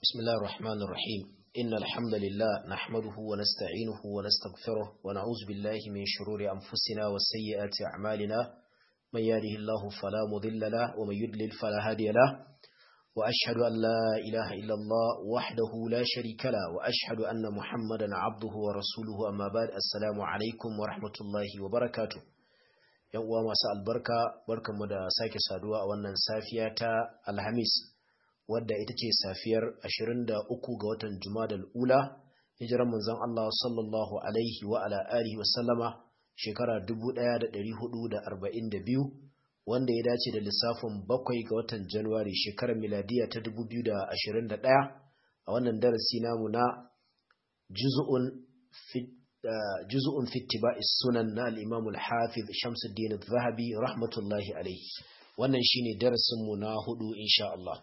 بسم الله الرحمن الرحيم إن الحمد لله نحمده ونستعينه ونستغفره ونعوذ بالله من شرور أنفسنا وسيئات أعمالنا من يهده الله فلا مضل له ومن يضلل فلا هادي له وأشهد أن لا إله إلا الله وحده لا شريك له وأشهد أن محمدا عبده ورسوله أما بعد السلام عليكم ورحمة الله وبركاته yan uwa masu albarka barkanmu da sake saduwa a wannan safiya ta alhamis wadda ita ce safiyar 23 ga watan jumadal ula hijiran manzon Allah sallallahu alaihi wa ala alihi wasallama shekara 1442 wanda ya dace da lissafin bakwai ga watan januwari shekarar miladiya ta 2021 a wannan darasi namu na juz'un fit juz'un fi ittiba'i sunan na al-Imam al-Hafiz Shamsuddin al-Zahabi rahmatullahi alayhi wannan shine darasin mu na hudu insha Allah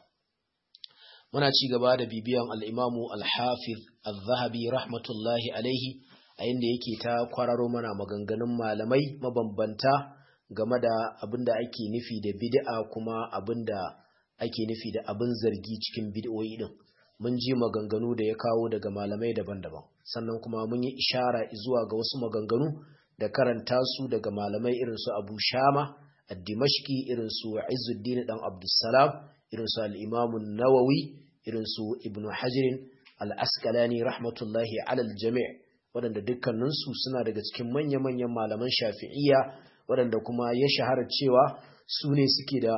muna ci gaba da bibiyan al-Imam al-Hafiz al-Zahabi rahmatullahi alayhi a inda yake ta kwararo mana maganganun malamai mabambanta game da abinda ake nufi da bid'a kuma abinda ake nufi da abin zargi cikin bid'o'i din mun ji maganganu da ya kawo daga malamai daban-daban sannan kuma mun yi ishara zuwa ga wasu maganganu da karanta su daga malamai irin su Abu Shama ad-Dimashqi irin su Izzuddin dan Abdussalam irin su al-Imam an-Nawawi irin su Ibn Hajar al-Asqalani rahmatullahi ala al-jami' wadanda dukkanin su suna daga cikin manya-manyan malaman Shafi'iyya wadanda kuma ya shahara cewa su ne suke da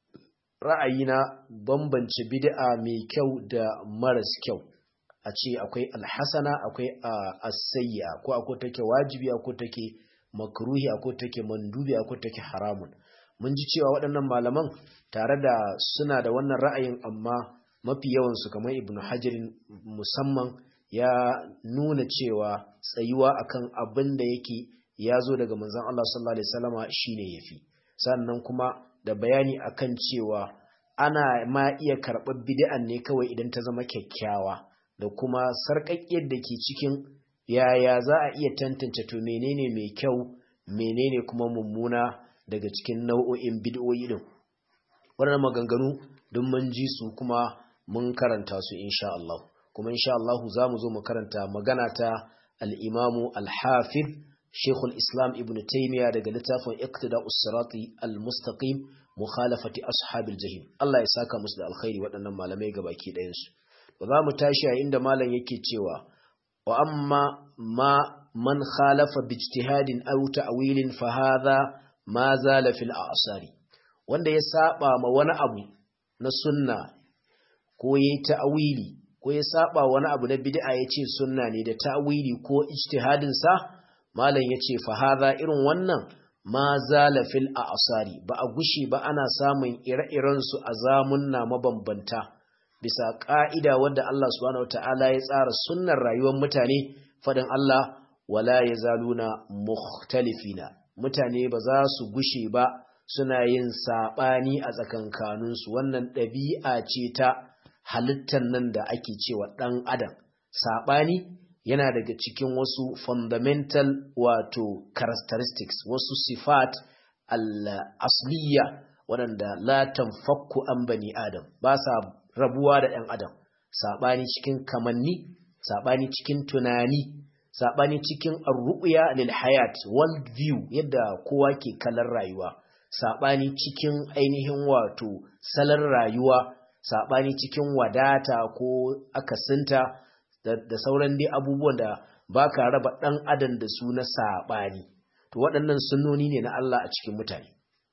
ra'ayi na bambance bid'a mai kyau da maras kyau a ce akwai alhasana akwai asayya ko akwai take wajibi akwai take makruhi akwai take mandubi akwai take haramun mun ji cewa waɗannan malaman tare da suna da wannan ra'ayin amma mafi yawan su kamar ibnu hajarin musamman ya nuna cewa tsayuwa akan abin da yake ya zo daga manzon Allah sallallahu alaihi wasallama shine yafi sannan kuma da bayani akan cewa ana ma iya karɓar bid'an ne kawai idan ta zama kyakkyawa da kuma sarƙaƙƙiyar da ke cikin yaya za a iya tantance to menene mai kyau menene kuma mummuna daga cikin nau'o'in bid'o'i din wannan maganganu don mun ji su kuma mun karanta su insha Allah kuma insha Allah za mu zo mu karanta magana ta al-Imamu al-Hafiz Sheikhul Islam Ibn Taymiyyah daga littafin Iqtida'us Sirati al-Mustaqim mukhalafati ashabil jahim Allah ya saka musu da alkhairi waɗannan malamai gabaki ɗayan su ba za mu tashi a inda malam yake cewa wa amma ma man khalafa bi ijtihadin aw ta'wilin fa hadha ma zala fil a'sari wanda ya saba ma wani abu na sunna ko yayi ta'wili ko ya saba wani abu na bid'a yace sunna ne da ta'wili ko ijtihadin sa malam yace fa hadha irin wannan ma zala fil a'sari ba a gushi ba ana samun ire-iren su a zamunna mabambanta bisa ka'ida wanda Allah subhanahu wataala ya tsara sunnar rayuwar mutane fadin Allah wala yazaluna mukhtalifina mutane ba za su gushe ba suna yin sabani a tsakankanin su wannan ɗabi'a ce ta halittar nan da ake cewa ɗan adam sabani yana daga cikin wasu fundamental wato characteristics wasu sifat al-asliya waɗanda la tanfakku an bani adam ba sa rabuwa da ɗan adam saɓani cikin kamanni saɓani cikin tunani saɓani cikin arru'ya lil hayat world view yadda kowa ke kalar rayuwa saɓani cikin ainihin wato salar rayuwa saɓani cikin wadata ko akasinta da sauran dai abubuwan da ba ka raba ɗan adam da su na saɓani to waɗannan sunnoni ne na Allah a cikin mutane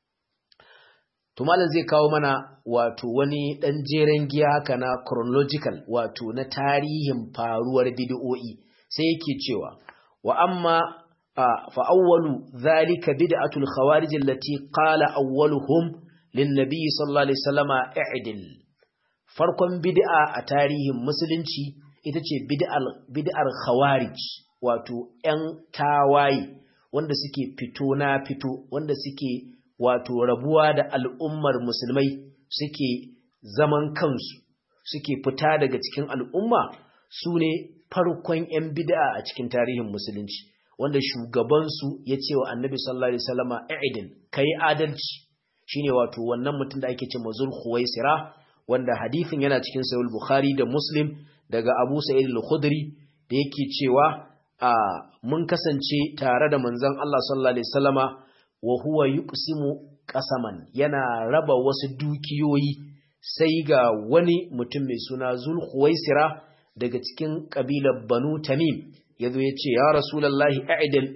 to malam zai kawo mana wato wani ɗan jeren giya haka na chronological wato na tarihin faruwar bid'o'i sai yake cewa wa amma fa awwalu zalika bid'atul khawarij allati qala awwaluhum lin nabiy sallallahu alaihi wasallama i'dil farkon bid'a a tarihin musulunci ita ce bid'ar khawarij wato ‘yan tawaye wanda suke fito na fito wanda suke wato rabuwa da al'ummar musulmai suke zaman kansu suke fita daga cikin al'umma su ne farkon ‘yan bid'a a cikin tarihin musulunci wanda shugabansu ya ce wa annabi sallallahu alaihi wasallama i'idin kai adalci shine wato wannan mutum da ake ce mazul khuwaisira wanda hadithin yana cikin sahih bukhari da muslim daga abu sa'id al-khudri da yake cewa a mun kasance tare da manzon Allah sallallahu alaihi wasallama wa huwa yuqsimu qasaman yana raba wasu dukiyoyi sai ga wani mutum mai suna zulhuwaisira daga cikin kabilar banu tamim yazo ya ce ya rasulullahi a'dil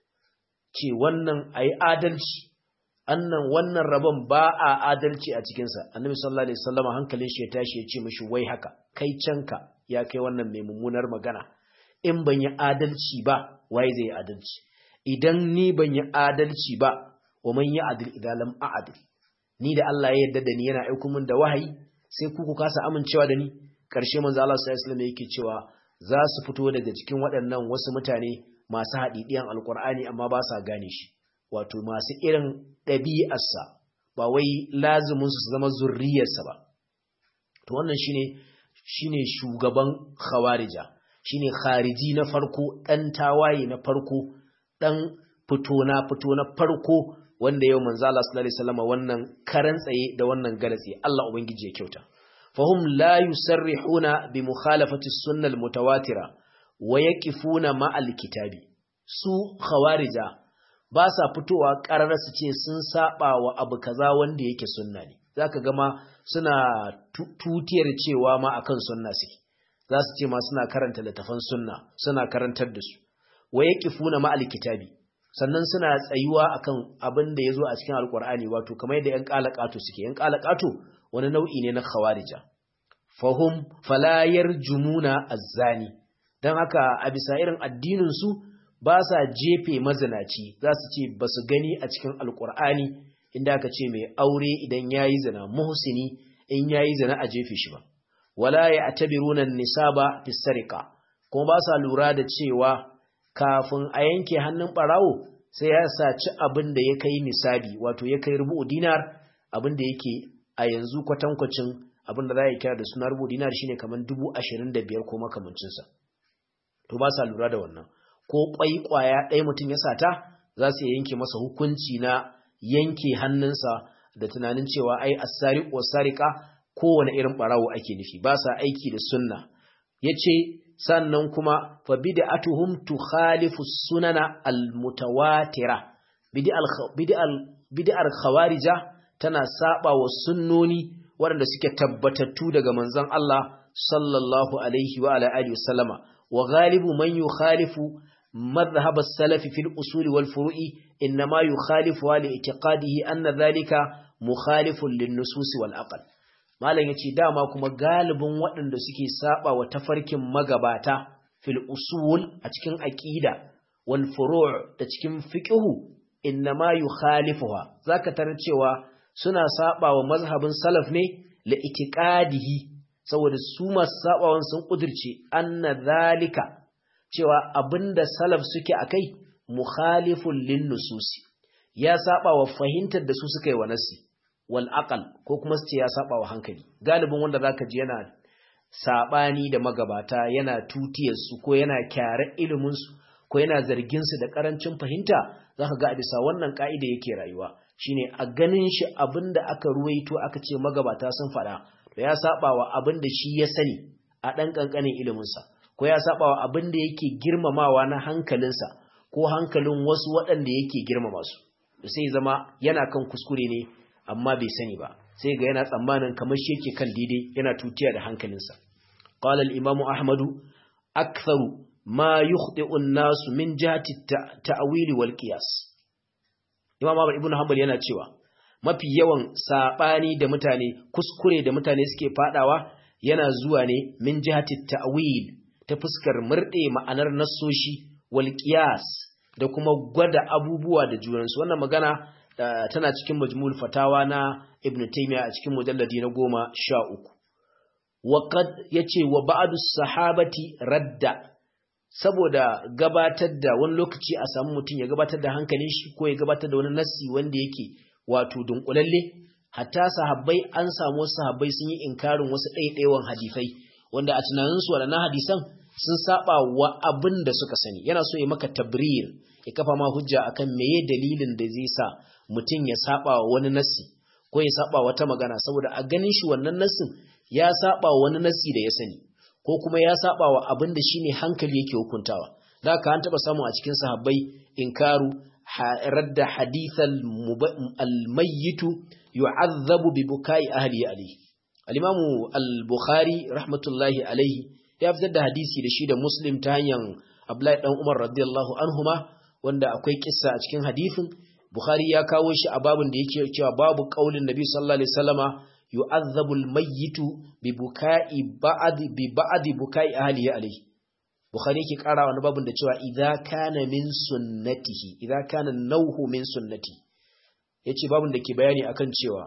ce wannan ayi adalci annan wannan rabon ba a adalci a cikinsa annabi sallallahu alaihi wasallam hankalin shi ya tashi ya ce mishi wai haka kai canka ya kai wannan mai mummunar magana in ban yi adalci ba waye zai yi adalci idan ni ban yi adalci ba wa man yi adil idan lam a'dil ni da Allah ya yarda da ni yana aiko min da wahayi sai ku ku kasa amincewa da ni karshe manzo Allah sallallahu alaihi wasallam yake cewa za su fito daga cikin waɗannan wasu mutane masu haɗiɗiyan alkur'ani amma ba sa gane shi wato masu irin ɗabi'arsa ba wai lazumin su zama zurriyarsa ba to wannan shine shine shugaban khawarija shine khariji na farko dan tawaye na farko dan fito na fito na farko wanda yau manzo Allah sallallahu alaihi wasallam wannan karan tsaye da wannan galatsi Allah ubangiji ya kyauta fahum la yusarrihuna bi mukhalafati sunnal mutawatira wa yaqifuna ma'al kitabi su khawarija ba sa fitowa ƙarar su ce sun saba wa abu kaza wanda yake sunna ne zaka gama suna tutiyar cewa ma akan sunna suke za su ce ma suna karanta littafan sunna suna karantar da su wa yaqifuna ma alkitabi sannan suna tsayuwa akan abin da yazo a cikin alqur'ani wato kamar yadda yan qalaqatu suke yan qalaqatu wani nau'i ne na khawarija fahum fala yarjumuna azzani dan haka a bisa irin addinin su ba sa jefe mazinaci za su ce ba su gani a cikin alkur'ani inda aka ce mai aure idan ya yi zina muhsini in ya yi zina a jefe shi ba wala ya atabiruna nisaba fi sarika kuma ba sa lura da cewa kafin a yanke hannun barawo sai ya saci abin da ya kai nisabi wato ya kai rubu dinar abin da yake a yanzu kwatankwacin abin da za a kira da suna rubu dinar shine kamar dubu ashirin da biyar ko makamancinsa to ba sa lura da wannan ko ƙwai ƙwaya ɗaya mutum ya sata za su yanke masa hukunci na yanke hannunsa da tunanin cewa ai asari ko sarika kowane irin ɓarawo ake nufi ba sa aiki da sunna ya ce sannan kuma fa bid'atuhum tukhalifu sunana almutawatira bid'ar khawarija tana saba wa sunnoni waɗanda suke tabbatattu daga manzon Allah sallallahu alaihi wa ala alihi wasallama wa ghalibu man yukhalifu مذهب السلف في الأصول والفروع إنما يخالفها لاعتقاده أن ذلك مخالف للنصوص والأقل malam yace dama kuma galibin waɗanda suke saba wa tafarkin magabata fil usul a cikin aqida wal furu' da cikin fiqhu innama yukhalifuha zaka tarar cewa suna saba wa mazhabin salaf ne la itiqadihi saboda su masu sabawan sun kudirce anna zalika cewa abinda salaf suke akai mukhalifun lin nususi ya saba wa fahimtar da su suka yi wa nasi wal aqal ko kuma su ce ya saba wa hankali galibin wanda zaka ji yana sabani da magabata yana tutiyar su ko yana kyare ilimin su ko yana zargin su da karancin fahimta zaka ga a bisa wannan ka'ida yake rayuwa shine a ganin shi abinda aka ruwaito aka ce magabata sun faɗa to ya saba wa abinda shi ya sani a dan kankanin ilimin sa ko ya saba wa abin da yake girmamawa na hankalinsa ko hankalin wasu waɗanda yake girmama su da sai zama yana kan kuskure ne amma bai sani ba sai ga yana tsammanin kamar shi yake kan daidai yana tutiya da hankalinsa qala al-imamu ahmadu aktharu ma yukhti'u an-nas min jihati ta'wili wal qiyas imam Ahmad ibn Hanbal yana cewa mafi yawan sabani da mutane kuskure da mutane suke fadawa yana zuwa ne min jihati ta'wil ta fuskar murɗe ma'anar nassoshi wal qiyas da kuma gwada abubuwa da junansu wannan magana tana cikin majmul fatawa na ibn taymiya a cikin mujalladi na goma sha uku waqad yace wa ba'du sahabati radda saboda gabatar da wani lokaci a samu mutum ya gabatar da hankalin shi ko ya gabatar da wani nassi wanda yake wato dunkulalle hatta sahabbai an samu sahabbai sun yi inkarin wasu ɗaiɗaiwan hadisai wanda a tunaninsu waɗannan hadisan sun saba wa abin da suka sani yana so ya maka tabrir ya kafa ma hujja akan meye dalilin da zai sa mutum ya saba wa wani nassi ko ya saba wata magana saboda a ganin shi wannan nassin ya saba wani nasi da ya sani ko kuma ya saba wa abin da shine hankali yake hukuntawa da haka an taba samu a cikin sahabbai inkaru radda hadithal almayyitu yu'azzabu bi bukai ahli alayhi al-imamu al-bukhari rahmatullahi alayhi ya fitar da hadisi da shi da muslim ta hanyar abdullahi dan umar radiyallahu anhuma wanda akwai kissa a cikin hadisin bukhari ya kawo shi a babin da yake cewa babu qaulin nabi sallallahu alaihi wasallama yu'azzabu al-mayyitu bi bukai ba'd bi ba'd bukai ahli alayhi bukhari yake kara wani babin da cewa idza kana min sunnatihi idza kana nauhu min sunnati yace babin da ke bayani akan cewa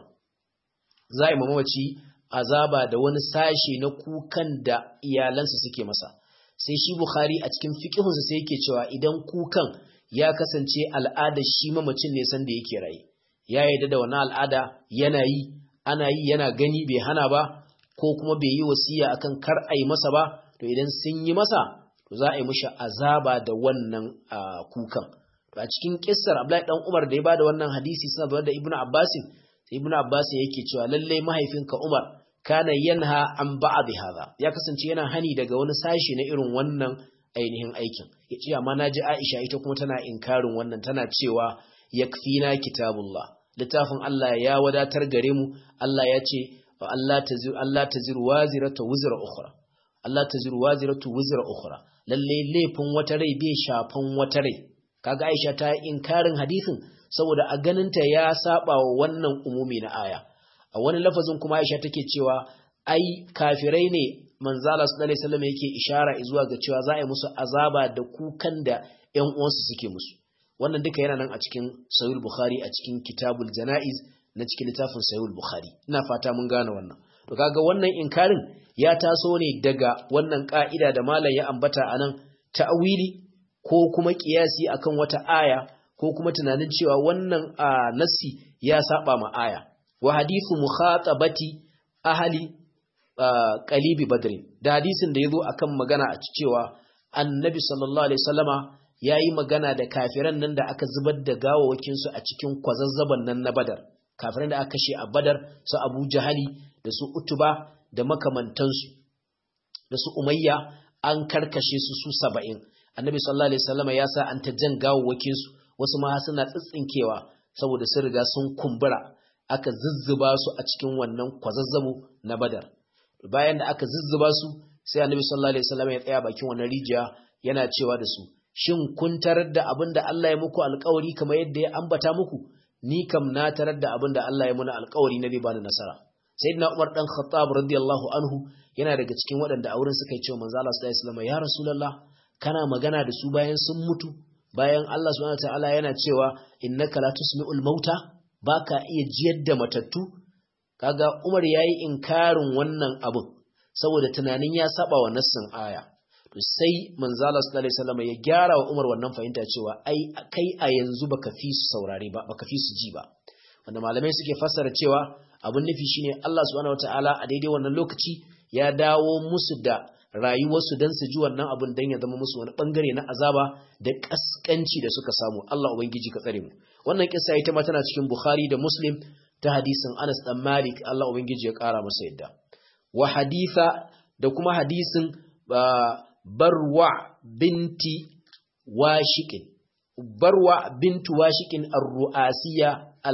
za a yi mamaci azaba da wani sashe na kukan da iyalansa suke masa sai shi bukhari a cikin fiqhunsa sai yake cewa idan kukan ya kasance al'ada shi mamacin ne san da yake raye ya yarda da wannan al'ada yana yi ana yi yana gani bai hana ba ko kuma bai yi wasiya akan kar a yi masa ba to idan sun yi masa to za a yi mishi azaba da wannan kukan to a cikin kissar Abdullahi dan Umar da ya bada wannan hadisi suna bayar da Ibnu Abbas sai Ibnu Abbas yake cewa lalle mahaifinka Umar kana yanha an ba'd hadha ya kasance yana hani daga wani sashi na irin wannan ainihin aikin yace amma naji Aisha ita kuma tana inkarin wannan tana cewa yakfina kitabullah littafin Allah ya wadatar gare mu Allah ya ce Allah tazir Allah tazir waziratu wuzra ukhra Allah tazir waziratu wuzra ukhra lalle laifin wata rai bai shafan wata rai kaga Aisha ta yi inkarin hadisin saboda a ganinta ya saba wa wannan umumi na aya a wani lafazin kuma Aisha take cewa ai kafirai ne manzala sallallahu alaihi wasallam yake ishara zuwa ga cewa za a yi musu azaba da kukan da ƴan uwansu suke musu wannan duka yana nan a cikin sahih bukhari a cikin kitabul janaiz na cikin littafin sahih bukhari ina fata mun gane wannan to kaga wannan inkarin ya taso ne daga wannan ka'ida da malam ya ambata anan ta'awili ko kuma kiyasi akan wata aya ko kuma tunanin cewa wannan nasi ya saba ma aya wa hadithu mukhatabati ahli qalibi badr da hadisin da yazo akan magana a cewa annabi sallallahu alaihi wasallama yayi magana da kafiran nan da aka zubar da gawawakin su a cikin kwazazzaban nan na badar kafiran da aka kashe a badar su abu jahali da su utuba da makamantansu da su umayya an karkashe su su saba'in annabi sallallahu alaihi wasallama ya sa an ta jan gawawakin su wasu ma suna tsitsinkewa saboda sun riga sun kumbura aka zuzzuba su a cikin wannan kwazazzabo na badar bayan da aka zuzzuba su sai annabi sallallahu alaihi wasallam ya tsaya bakin wannan rijiya yana cewa da su shin kun tarar da abin da Allah ya muku alƙawari kamar yadda ya ambata muku ni kam na tarar da abin da Allah ya muna alƙawari na zai bani nasara sayyidina Umar dan Khattab radiyallahu anhu yana daga cikin waɗanda a wurin suka yi cewa manzo Allah sallallahu alaihi wasallam ya rasulullah kana magana da su bayan sun mutu bayan Allah subhanahu wataala yana cewa innaka la tusmi'ul mauta baka iya jiyar da matattu kaga Umar yayi inkarin wannan abin saboda tunanin ya saba wa nassin aya to sai manzo Allah sallallahu alaihi wasallam ya gyara wa Umar wannan fahimta cewa ai kai a yanzu baka fi su saurare ba baka fi su ji ba wanda malamai suke fassara cewa abin nufi shine Allah subhanahu wataala a daidai wannan lokaci ya dawo musu da rayuwarsu don su ji wannan abin don ya zama musu wani bangare na azaba da kaskanci da suka samu Allah ubangiji ka tsare mu wannan kissa ita ma tana cikin Bukhari da Muslim ta hadisin Anas dan Malik Allah ubangiji ya kara masa yadda wa haditha da kuma hadisin Barwa binti Washiqin Barwa bintu Washiqin ar-Ru'asiyya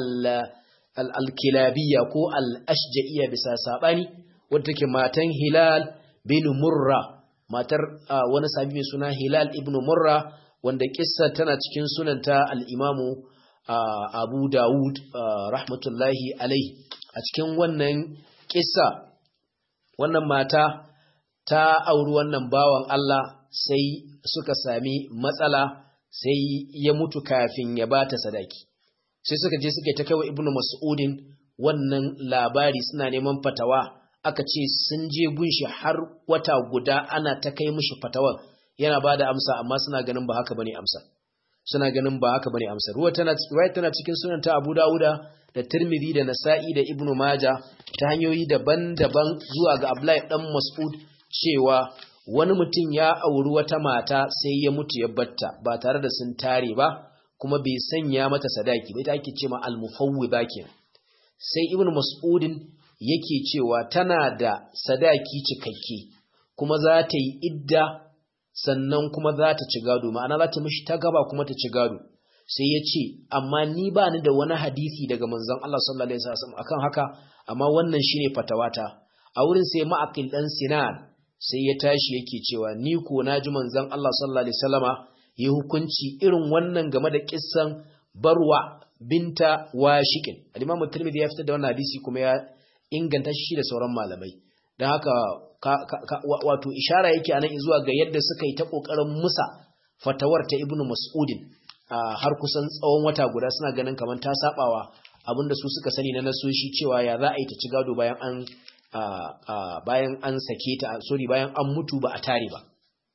al-Kilabiyya ko al-Ashja'iyya bisa sabani wadda take matan Hilal bin Murra matar wani sahabi mai suna Hilal ibn Murra wanda kissa tana cikin sunanta al-Imamu Abu Dawud rahmatullahi alaihi a cikin wannan kissa wannan mata ta auri wannan bawan Allah sai suka sami matsala sai ya mutu kafin ya bata sadaki sai suka je suka ta kai wa Ibn Mas'udin wannan labari suna neman fatawa aka ce sun je gunshi har wata guda ana ta kai mishi fatawan yana bada amsa amma suna ganin ba haka bane amsa suna ganin ba haka bane amsa ruwa tana ruwaya tana cikin sunan ta Abu Dawuda da Tirmidhi da Nasa'i da Ibn Majah ta hanyoyi daban-daban zuwa ga Abdullahi dan Mas'ud cewa wani mutum ya auri wata mata sai ya mutu ya batta ba tare da sun tare ba kuma bai sanya mata sadaki ba ita ake cewa al-mufawwida kenan sai Ibn Mas'udin yake cewa tana da sadaki cikakke kuma za ta yi idda sannan kuma za ta ci gado ma'ana za ta mishi ta gaba kuma ta ci gado sai ya ce amma ni ba ni da wani hadisi daga manzon Allah sallallahu alaihi wasallam akan haka amma wannan shine fatawata a wurin sai ma'aqil dan sinan sai ya tashi yake cewa ni ko naji manzon Allah sallallahu alaihi wasallama yi hukunci irin wannan game da kissan barwa binta washikin al-imam tirmidhi ya fitar da wannan hadisi kuma ya inganta shi da sauran malamai dan haka wato ishara yake anan zuwa ga yadda suka yi ta kokarin musa fatawar ta ibnu mas'udin har kusan tsawon wata guda suna ganin kamar ta sabawa abinda su suka sani na nasoshi cewa ya za a yi ta ci gado bayan an bayan an sake ta sorry bayan an mutu ba a tare ba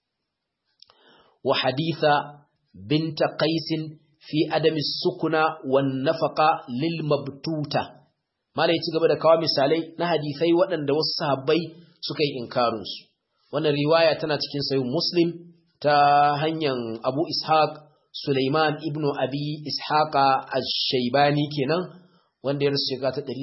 wa haditha binta qais fi adami sukuna wan nafaqa lil mabtuta malai ci gaba da kawo misalai na hadisai waɗanda wasu sahabbai suka yi inkarin su wannan riwaya tana cikin sahih muslim ta hanyar abu ishaq Sulaiman ibn Abi Ishaqa Ash-Shaybani kenan wanda ya rasu shekara ta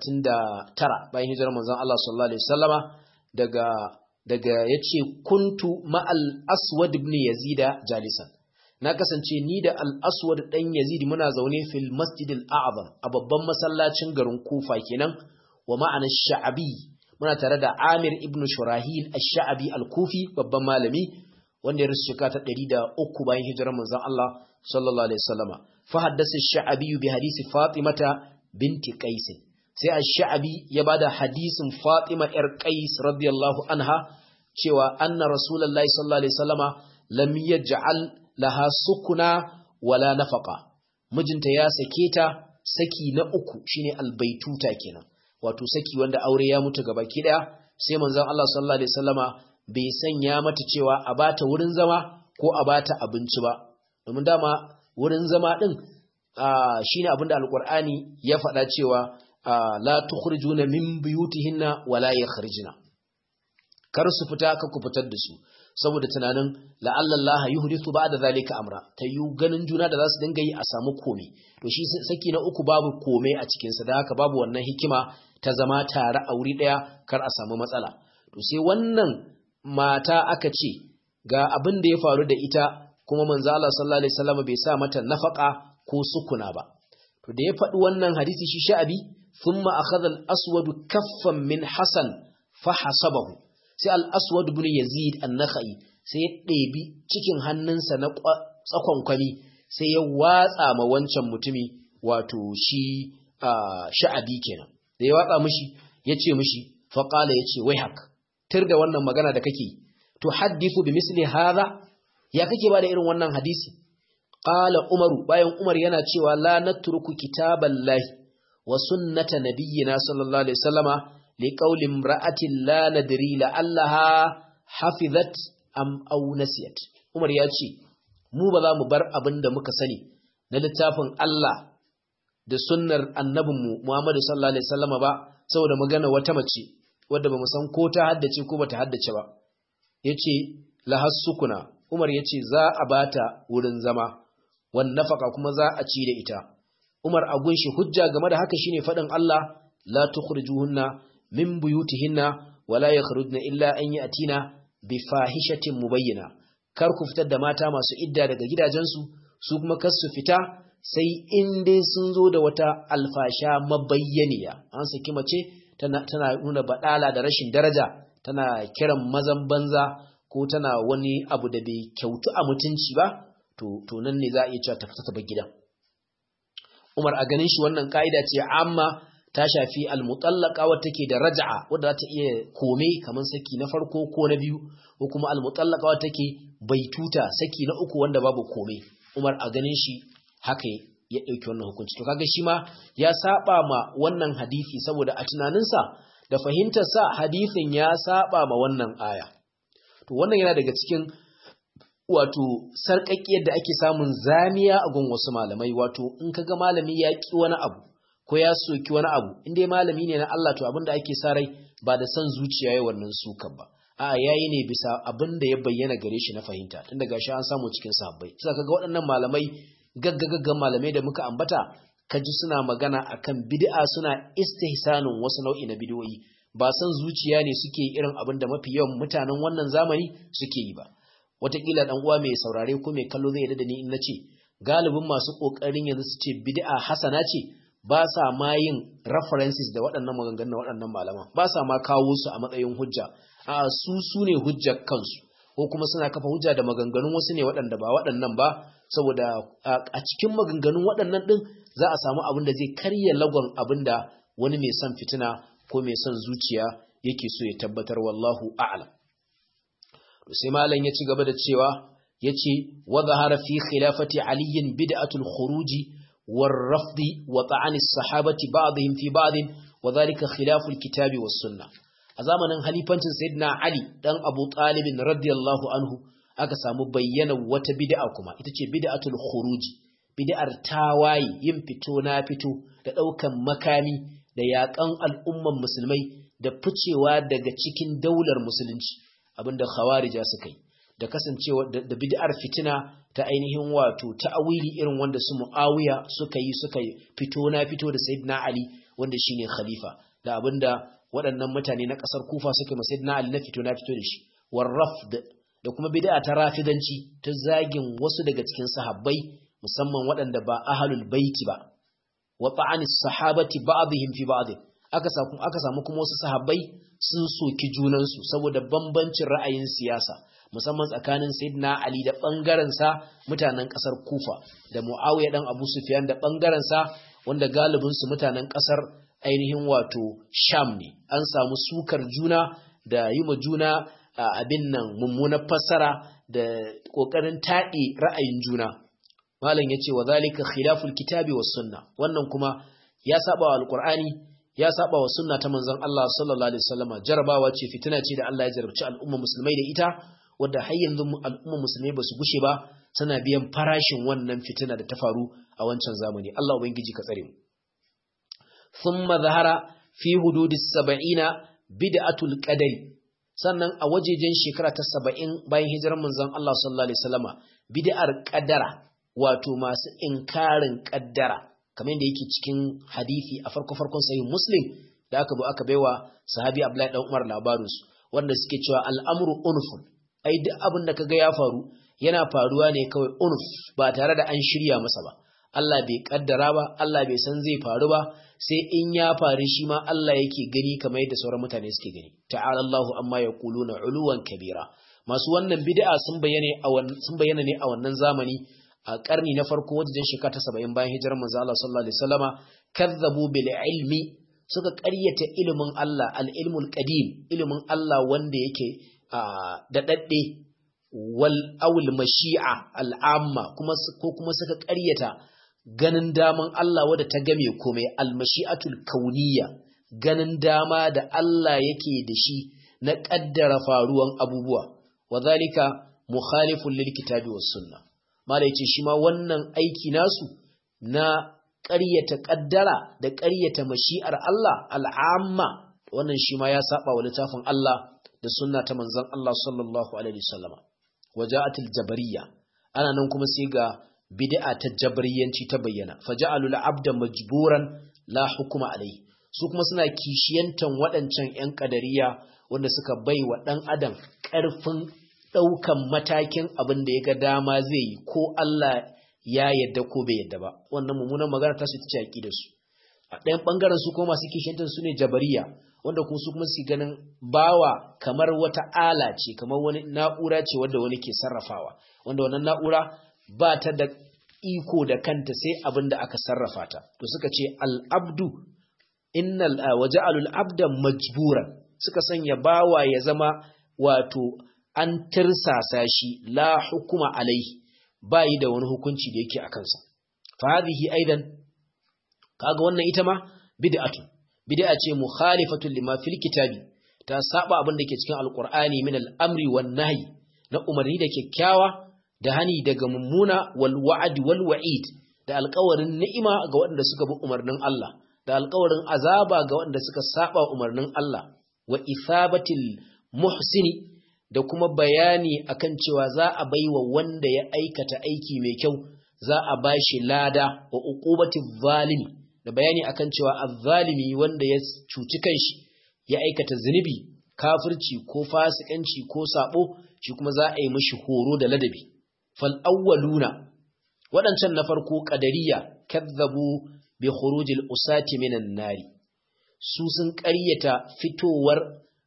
139 bayan hijirar manzon Allah sallallahu alaihi wasallama daga daga yace kuntu ma'al Aswad ibn Yazid jalisan na kasance ni da al-Aswad dan Yazid muna zaune fil Masjid al-A'zam a babban masallacin garin Kufa kenan wa ma'ana Sha'abi muna tare da Amir ibn Shurahil Ash-Sha'abi al-Kufi babban malami wanda ya rasu shekara ta ɗari da uku bayan hijirar manzon Allah sallallahu alaihi wasallama fa haddasa sha'abi bi hadisi Fatimata binti Qais sai ash-sha'abi ya bada hadisin Fatima yar Qais radiyallahu anha cewa anna rasulullahi sallallahu alaihi wasallama lam yaj'al laha sukuna wala nafaqa mijinta ya sake ta saki na uku shine albaituta kenan wato saki wanda aure ya mutu gabaki daya sai manzon Allah sallallahu alaihi wasallama bai sanya mata cewa a bata wurin zama ko a bata abinci ba domin dama wurin zama din shine abinda alqur'ani ya faɗa cewa la tukhrijuna min buyutihinna wala yakhrijuna kar su fita ka ku fitar da su saboda tunanin la'alla Allah yuhdithu ba'da zalika amra tayu ganin juna da zasu dinga yi a samu kome to shi saki na uku babu kome a cikin sa da haka babu wannan hikima ta zama tare a wuri daya kar a samu matsala to sai wannan mata aka ce ga abin da ya faru da ita kuma manzo Allah sallallahu alaihi wasallam bai sa mata nafaka ko sukuna ba to da ya faɗi wannan hadisi shi sha'abi thumma akhadha al-aswad kaffan min hasan fa hasabahu sai al-aswad ibn yazid an-nakhai sai ya ɗebi cikin hannunsa na tsakon kwami sai ya watsa ma wancan mutumi wato shi sha'abi kenan da ya watsa mishi ya ce mishi fa qala ya ce wai haka tir da wannan magana da kake to hadithu bi misli hadha ya kake bada irin wannan hadisi qala umaru bayan umar yana cewa la natruku kitaballahi wa sunnata nabiyyina sallallahu alaihi wasallama li qawli imra'atin la nadri la allaha hafizat am aw nasiyat umar ya ce mu ba za mu bar abin da muka sani na littafin Allah da sunnar annabinmu Muhammadu sallallahu alaihi wasallama ba saboda magana wata mace wadda ba mu san ko ta haddace ko bata haddace ba yace lahassukuna Umar yace za a bata wurin zama wan nafaka kuma za a ci da ita Umar a gunshi hujja game da haka shine fadin Allah la tukhrijuhunna min buyutihinna wala yakhrujna illa an yatina bi fahishatin mubayyana kar ku fitar da mata masu idda daga gidajensu su kuma kar su fita sai in dai sun zo da wata alfasha mabayyaniya an saki mace tana, tana nuna baɗala da rashin daraja tana kiran mazan banza ko tana wani abu da bai kyautu a mutunci ba to, to nan ne za a iya cewa ta fita ta bar gidan Umar a ganin shi wannan ka'ida ce amma ta shafi almutallaka wadda take da raja'a wadda za ta iya kome kamar saki na farko ko na biyu ko kuma almutallaka wadda take baituta saki na uku wanda babu kome Umar a ganin shi haka ya ɗauki wannan hukunci to kaga shi ma ya saba ma wannan hadisi saboda a tunaninsa da fahimtarsa hadisin ya saba ma wannan aya to wannan yana daga cikin wato sarƙaƙiyar da ake samun zamiya a gun wasu malamai wato in kaga malami ya ƙi wani abu ko ya soki wani abu in dai malami ne na Allah to abinda ake sa rai ba da son zuciya ya wannan sukan ba a'a yayi ne bisa abin da ya bayyana gare shi na fahimta tun daga shi an samu cikin sahabbai sai kaga waɗannan malamai gaggagaggan malamai da muka ambata kaji suna magana akan bid'a suna istihsanin wasu nau'i na bid'o'i ba san zuciya ne suke irin abin da mafi yawan mutanen wannan zamani suke yi ba wataƙila dan uwa mai saurare ko mai kallo zai yarda da ni in nace galibin masu kokarin yanzu su ce bid'a hasana ce ba sa ma yin references da waɗannan maganganun waɗannan malaman ba sa ma kawo su a matsayin hujja a su su ne hujjar kansu ko kuma suna kafa hujja da maganganun wasu ne waɗanda ba waɗannan ba saboda a cikin maganganun waɗannan ɗin za a samu abin da zai karya lagon abin da wani mai son fitina ko mai son zuciya yake so ya tabbatar wallahu a'lam sai malam ya ci gaba da cewa yace wa zahara fi khilafati aliyin bid'atul khuruji war rafdi wa ta'ani sahabati ba'dihim fi ba'd wa dhalika khilaful kitabi was sunnah a zamanin halifancin sayyidina ali dan abu talib radiyallahu anhu aka samu bayyana wata bid'a kuma ita ce bid'atul khuruji bid'ar tawaye yin fito na fito da daukan makami da yakan al'umman musulmai da ficewa daga cikin daular musulunci abinda khawarija suka yi da kasancewa da bid'ar fitina ta ainihin wato ta'awili irin wanda su muawiya suka yi suka fito na fito da sayyidina ali wanda shine khalifa da abinda waɗannan mutane na ƙasar kufa suka yi sayyidina ali na fito na fito da shi warrafd da kuma bid'a ta rafidanci ta zagin wasu daga cikin sahabbai musamman waɗanda ba ahlul baiti ba wa ta'ani sahabati ba'dihim fi ba'd aka samu aka samu kuma wasu sahabbai sun soki junansu saboda bambancin ra'ayin siyasa musamman tsakanin sayyidina ali da bangaren sa mutanen kasar kufa da muawiya dan abu sufyan da bangaren sa wanda galibin su mutanen kasar ainihin wato sham ne an samu sukar juna da yi ma juna abin nan mummunar fassara da kokarin taɗi ra'ayin juna malam yace wa zalika khilaful kitabi was sunna wannan kuma ya saba wa alqur'ani ya saba wa sunna ta manzon Allah sallallahu alaihi wasallama jarabawa ce fitina ce da Allah ya jarabci al'umma musulmai da ita wanda har yanzu al'umma musulmai basu gushe ba suna biyan farashin wannan fitina da ta faru a wancan zamani Allah ubangiji ka tsare mu thumma zahara fi hududis sab'ina bid'atul qadari sannan a wajejen shekara ta 70 bayan hijirar manzon Allah sallallahu alaihi wasallama bid'ar qadara wato masu inkarin qaddara kamar yadda yake cikin hadisi a farko farkon sahih muslim da aka bu aka baiwa sahabi Abdullahi dan Umar labarin su wanda suke cewa al'amru unfun ai duk abin da kaga ya faru yana faruwa ne kawai unf ba tare da an shirya masa ba Allah bai kaddara ba Allah bai san zai faru ba sai in ya faru shi ma Allah yake gani kamar yadda sauran mutane suke gani ta'ala Allahu amma yaquluna uluwan kabira masu wannan bid'a sun bayyana a sun bayyana ne a wannan zamani a karni na farko wajen shekara ta 70 bayan hijirar manzo Allah sallallahu alaihi wasallama kazzabu bil ilmi suka ƙaryata ilimin Allah al-ilmul qadim ilimin Allah wanda yake da dadde wal awul mashi'a al'amma kuma ko kuma suka ƙaryata ganin daman Allah wadda ta game komai almashi'atul kauniyya ganin dama da Allah yake da shi na ƙaddara faruwan abubuwa wadhalika mukhalifun lil kitabi was sunna malai ce shi ma wannan aiki nasu na ƙaryata ƙaddara da ƙaryata mashi'ar Allah al'amma wannan shi ma ya saba wa littafin Allah da sunna ta manzon Allah sallallahu alaihi wasallama waja'atul jabariyya ana nan kuma sai ga bid'a ta jabriyanci ta bayyana faja'alul abda majburan la hukuma alai su kuma suna kishiyantan waɗancan ƴan kadariya wanda suka bai wa ɗan adam ƙarfin ɗaukan matakin abin da ya ga dama zai yi ko Allah ya yadda ko bai yadda ba wannan mummunan magana ta su ta ce aqidar su a ɗayan ɓangaren su kuma masu kishiyantan su ne jabariya wanda kuma su kuma su ganin bawa kamar wata ala ce kamar wani na'ura ce wanda wani ke sarrafawa wanda wannan na'ura ba ta da iko da kanta sai abin da aka sarrafa ta to suka ce al'abdu innal waja'alul abda majburan suka sanya bawa ya zama wato an tirsasa shi la hukuma alaihi bayi da wani hukunci da yake a kansa fa hadhihi aidan kaga wannan ita ma bid'atu bid'a ce mukhalifatun lima fil kitabi ta saba abin da ke cikin alqur'ani min al-amri wan nahyi na umarni da kyakkyawa da hani daga mummuna wal wa'd wal wa'id da alƙawarin ni'ima ga waɗanda suka bi umarnin Allah da alƙawarin azaba ga waɗanda suka saba umarnin Allah wa ithabatil muhsini da kuma bayani akan cewa za a baiwa wanda ya aikata aiki mai kyau za a bashi lada wa uqubati zalimi da bayani akan cewa azzalimi wanda ya cuci kanshi ya aikata zunubi kafirci ko fasikanci ko sabo shi kuma za a yi mishi horo da ladabi fal awwaluna waɗancan na farko qadariya kadzabu bi khurujil usati minan nari su sun ƙaryata fitowar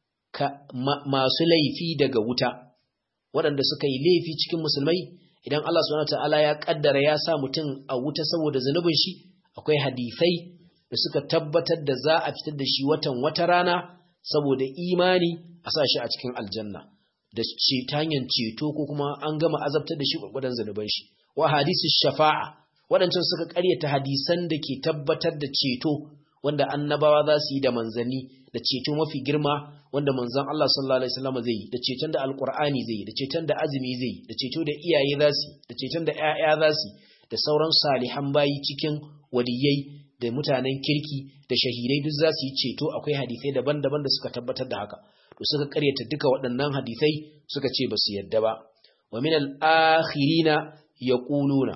masu laifi daga wuta waɗanda suka yi laifi cikin musulmai idan Allah subhanahu ta'ala ya kaddara ya sa mutum a wuta saboda zunubin shi akwai hadisai da suka tabbatar da za a fitar da shi watan wata rana saboda imani a sa shi a cikin aljanna da ce ta hanyar ceto ko kuma an gama azabtar da shi gwargwadon zunuban shi wa hadisi shafa'a waɗancan suka ƙaryata hadisan da ke tabbatar da ceto wanda annabawa za su yi da manzanni da ceto mafi girma wanda manzan Allah sallallahu alaihi wasallam zai yi da ceton da alqur'ani zai yi da ceton da azumi zai yi da ceto da iyaye za su da ceton da ƴaƴa za su da sauran salihan bayi cikin waliyai da mutanen kirki da shahidai duk za su yi ceto akwai hadisai daban-daban da suka tabbatar da haka to suka karyata duka waɗannan hadisai suka ce ba su yadda ba wa min al-akhirina yaquluna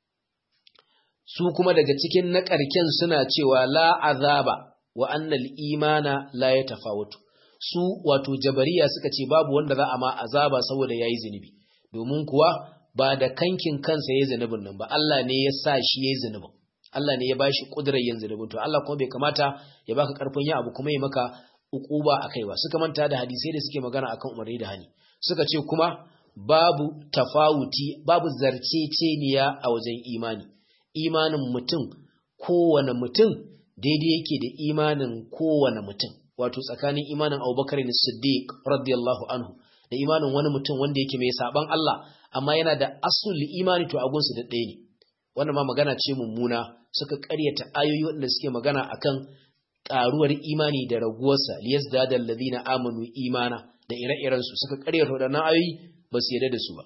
su kuma daga cikin na ƙarken suna cewa la azaba wa annal imana la ya tafawutu su wato jabariya suka ce babu wanda za a ma azaba saboda yayi zunubi domin kuwa ba da kankin kansa yayi zunubin nan ba Allah ne ya sa shi yayi zunubin Allah ne ya bashi kudurar yin zunubin to Allah kuma bai kamata ya baka karfin yin abu kuma ya maka ukuba akai ba suka manta da hadisai da suke magana akan umarni da hani suka ce kuma babu tafawuti babu zarceceniya a wajen imani imanin mutum kowane mutum daidai yake da imanin kowane mutum wato tsakanin imanin abubakar ne siddiq radiyallahu anhu da imanin wani mutum wanda yake mai saban Allah amma yana da asul imani to agunsu da ɗaya ne wannan ma magana ce mummuna suka ƙaryata ayoyi waɗanda suke magana akan ƙaruwar imani da raguwarsa liyazdada alladhina amanu imana da ire-iren su suka ƙaryata waɗannan ayoyi ba su yarda da su ba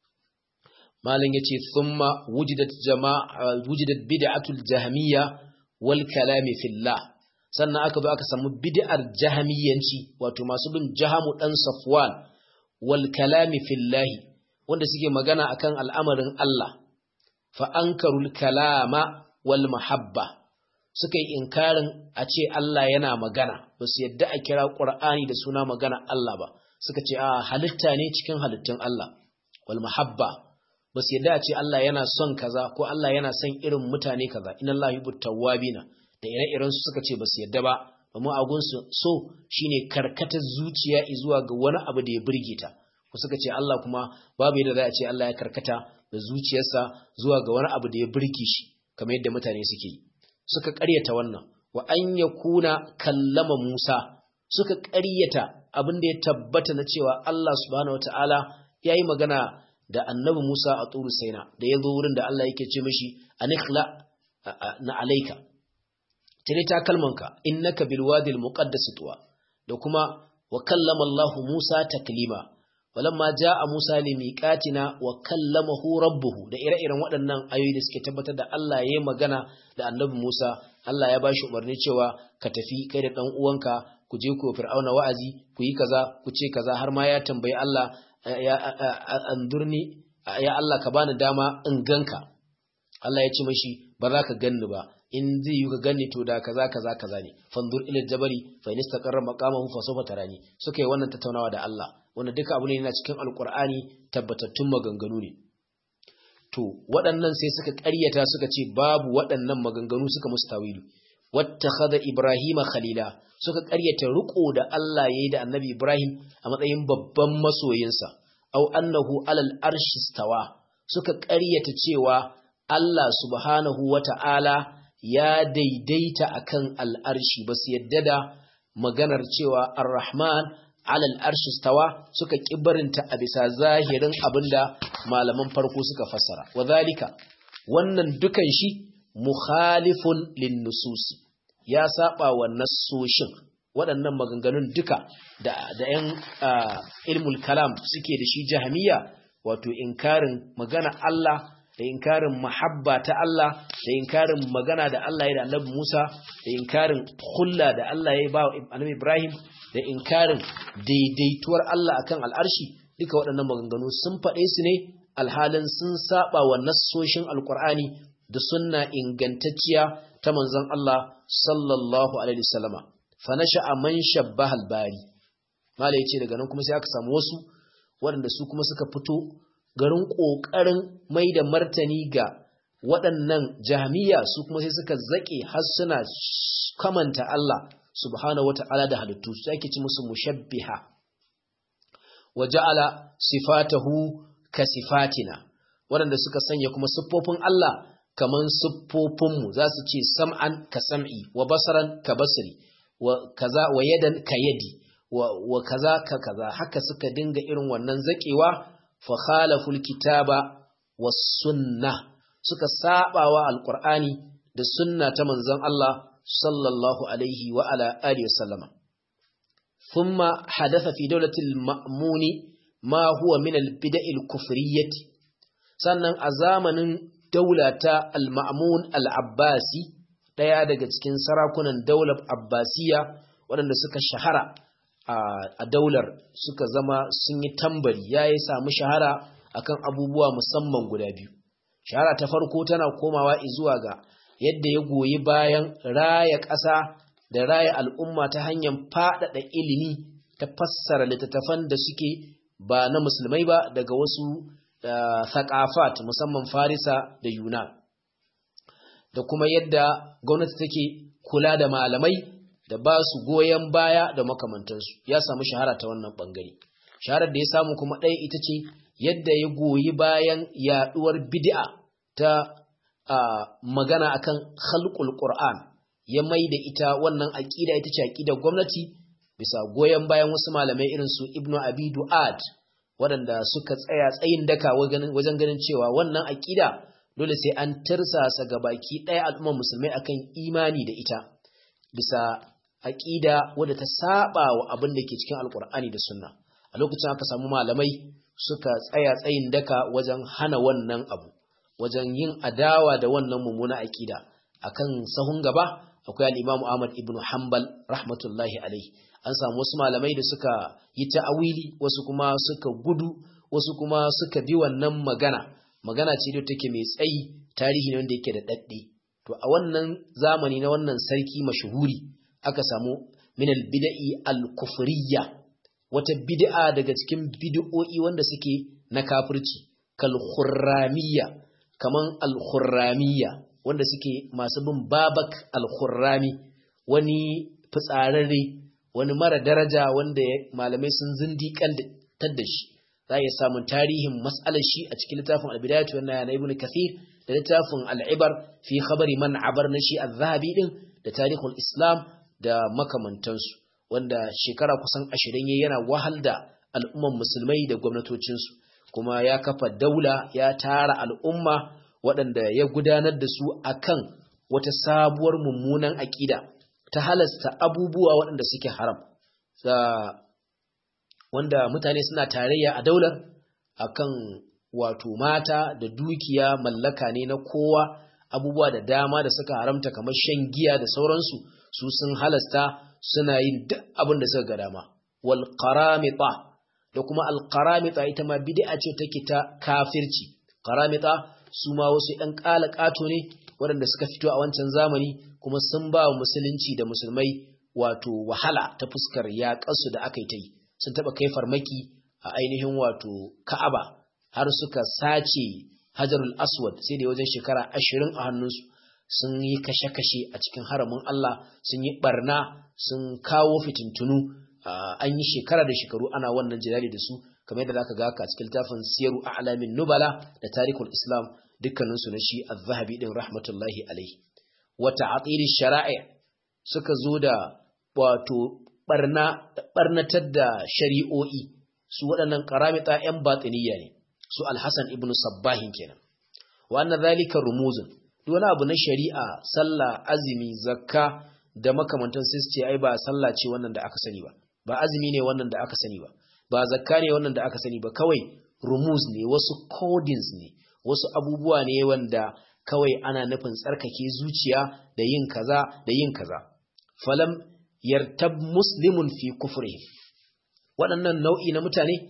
malam yace thumma wujidat jama'a wujidat bid'atul jahmiyya wal kalami fillah sannan aka zo aka samu bid'ar jahmiyanci wato masu bin jahamu dan safwan wal kalami fillah wanda suke magana akan al'amarin Allah fa ankarul kalama wal mahabba suka yi inkarin a ce Allah yana magana ba su yadda a kira Qur'ani da suna magana Allah ba suka ce a halitta ne cikin halittun Allah wal mahabba ba su yadda a ce Allah yana son kaza ko Allah yana son irin mutane kaza inna Allah yuhibbu tawwabina da ire-iren su suka ce ba su yadda ba amma agun su so shine karkatar zuciya zuwa ga wani abu da ya burge ta ko suka ce Allah kuma babu yadda za a ce Allah ya karkata da zuciyarsa zuwa ga wani abu da ya burge shi kamar yadda mutane suke yi suka ƙaryata wannan wa an yakuna kallama Musa suka ƙaryata abin da ya tabbata na cewa Allah subhanahu wataala yayi magana da annabi Musa a turu saina da ya zo wurin da Allah yake ce mashi anikhla na alaika tare ta kalmanka innaka bil wadi al muqaddas tuwa da kuma wa kallama Allah Musa taklima walamma jaa Musa li miqatina wa kallamahu rabbuhu da ire-iren waɗannan ayoyi da suke tabbatar da Allah yayi magana da annabi Musa Allah ya bashi umarni cewa ka tafi kai da dan uwanka ku je ku fir'auna wa'azi ku yi kaza ku ce kaza har ma ya tambayi Allah ya andurni ya Allah ka bani dama in ganka Allah ya ce mashi ba za ka ganni ba in zai yi ka ganni to da kaza kaza kaza ne fandur ila jabali fa in istaqarra maqamahu fa sawfa tarani suka yi wannan tattaunawa da Allah wannan duka abu ne yana cikin alqur'ani tabbatattun maganganu ne to waɗannan sai suka ƙaryata suka ce babu waɗannan maganganu suka musu tawilu wattakhadha ibrahima khalila suka ƙaryata riko da Allah yayi da annabi Ibrahim a matsayin babban masoyinsa aw annahu alal arshi stawa suka ƙaryata cewa Allah subhanahu wata'ala ya daidaita akan al'arshi ba su yadda da maganar cewa ar-rahman alal arshi stawa suka kibarinta a bisa zahirin abinda malaman farko suka fassara wadhalika wannan dukan shi mukhalifun lin nususi ya saba wa nassoshin waɗannan maganganun duka da da ƴan ilmul kalam suke da shi jahmiya wato inkarin magana Allah da inkarin mahabba ta Allah da inkarin magana da Allah ya da Annabi Musa da inkarin hulla da Allah ya ba Annabi Ibrahim da inkarin daidaituwar Allah akan al'arshi duka waɗannan maganganu sun faɗe su ne alhalin sun saba wa nassoshin alqur'ani da sunna ingantacciya ta manzon Allah sallallahu alaihi wasallama fa nasha'a man shabbaha al-bari malai yace daga nan kuma sai aka samu wasu waɗanda su kuma suka fito garin ƙoƙarin mai da martani ga waɗannan jami'a su kuma sai suka zaƙe har suna kamanta Allah subhanahu wata'ala da halittu su ake ci musu mushabbiha wa ja'ala sifatahu ka sifatina waɗanda suka sanya kuma siffofin Allah kaman siffofinmu za su ce sam'an ka sam'i wa basaran ka basri wa kaza wa yadan ka yadi wa kaza ka kaza haka suka dinga irin wannan zaƙewa fa khalaful kitaba was sunnah suka sabawa alqur'ani da sunna ta manzon Allah sallallahu alaihi wa ala alihi wasallama thumma hadatha fi dawlati al-ma'mun ma huwa min al-bida'i al-kufriyyah sannan a zamanin daulata al-ma'mun al-abbasi daya daga cikin sarakunan daular abbasiya waɗanda suka shahara a daular suka zama sun yi tambari yayi samu shahara akan abubuwa musamman guda biyu shahara ta farko tana komawa zuwa ga yadda ya goyi bayan raya ƙasa da raya al'umma ta hanyar faɗaɗa ilimi ta fassara littattafan da suke ba na musulmai ba daga wasu thaqafat musamman farisa da yunan da kuma yadda gwamnati take kula da malamai da ba su goyon baya da makamantansu ya samu shahara ta wannan ɓangare shaharar da ya samu kuma ɗaya ita ce yadda ya goyi bayan yaɗuwar bid'a ta uh, magana akan khalqul Qur'an ya mai da ita wannan aqida ita ce aqidar gwamnati bisa goyen bayan wasu malamai irin su Ibn Abi Du'ad waɗanda suka tsaya tsayin daka wajen ganin cewa wannan aqida dole sai an tirsasa ga baki ɗaya al'ummar musulmai akan imani da ita bisa aqida wadda ta saba wa abin da ke cikin alqur'ani da sunna a lokacin aka samu malamai suka tsaya tsayin daka wajen hana wannan abu wajen yin adawa da wannan mummuna aƙida akan sahun gaba akwai al-Imam Ahmad ibn Hanbal rahmatullahi alaihi an samu wasu malamai da suka yi ta'awili wasu kuma suka gudu wasu kuma suka bi wannan magana magana ce da take mai tsayi tarihi ne wanda yake da dadde to a wannan zamani na wannan sarki mashuhuri aka samu min al-bid'i al-kufriyya wata bid'a daga cikin bid'o'i wanda suke na kafirci kal khurramiyya kaman al khurramiyya wanda suke masu bin babak al khurrami wani fitsararre wani mara daraja wanda malamai sun zindiƙan da shi za a samun tarihin mas'alar shi a cikin littafin al-bidayatu wa na ibn kathir da littafin al-ibar fi khabari man abar na shi az-zahabi din da tarihul islam da makamantansu wanda shekara kusan ashirin ya yana wahal da al'umman musulmai da gwamnatocinsu kuma ya kafa daula ya tara al'umma waɗanda ya gudanar da su akan wata sabuwar mummunan aƙida ta halasta abubuwa waɗanda suke haram wanda mutane suna tarayya a daular akan wato mata da dukiya mallaka ne na kowa abubuwa da dama da suka haramta kamar shan giya da sauransu su sun halasta suna yin duk abin da suka ga dama wal qaramita da kuma al qaramita ita ma bid'a ce take ta kafirci qaramita su ma wasu ɗan ƙala ƙato ne waɗanda suka fito a wancan zamani kuma sun ba wa musulunci da musulmai wato wahala ta fuskar yaƙarsu da aka yi ta yi sun taɓa kai farmaki a ainihin wato ka'aba har suka sace hajarul aswad sai da wajen shekara ashirin a hannunsu sun yi kashe-kashe a cikin haramin Allah sun yi barna sun kawo fitintunu an yi shekara da shekaru ana wannan jidali da su kamar yadda zaka ga ka cikin littafin siyaru a'lamin nubala da tarikul islam dukkanin su na shi az-zahabi din rahmatullahi alaihi wa ta'til shara'i suka zo da wato barna barnatar da shari'o'i su waɗannan karamita yan batiniya ne su al-hasan ibnu sabbahin kenan wa anna zalika rumuzun duk wani abu na shari'a sallah azumi zakka da makamantan sai su ce ai ba sallah ce wannan da aka sani ba ba azumi ne wannan da aka sani ba ba zakka ne wannan da aka sani ba kawai rumuz ne wasu codings ne wasu abubuwa ne wanda kawai ana nufin tsarkake zuciya da yin kaza da yin kaza falam yartab muslimun fi kufrihim waɗannan nau'i na mutane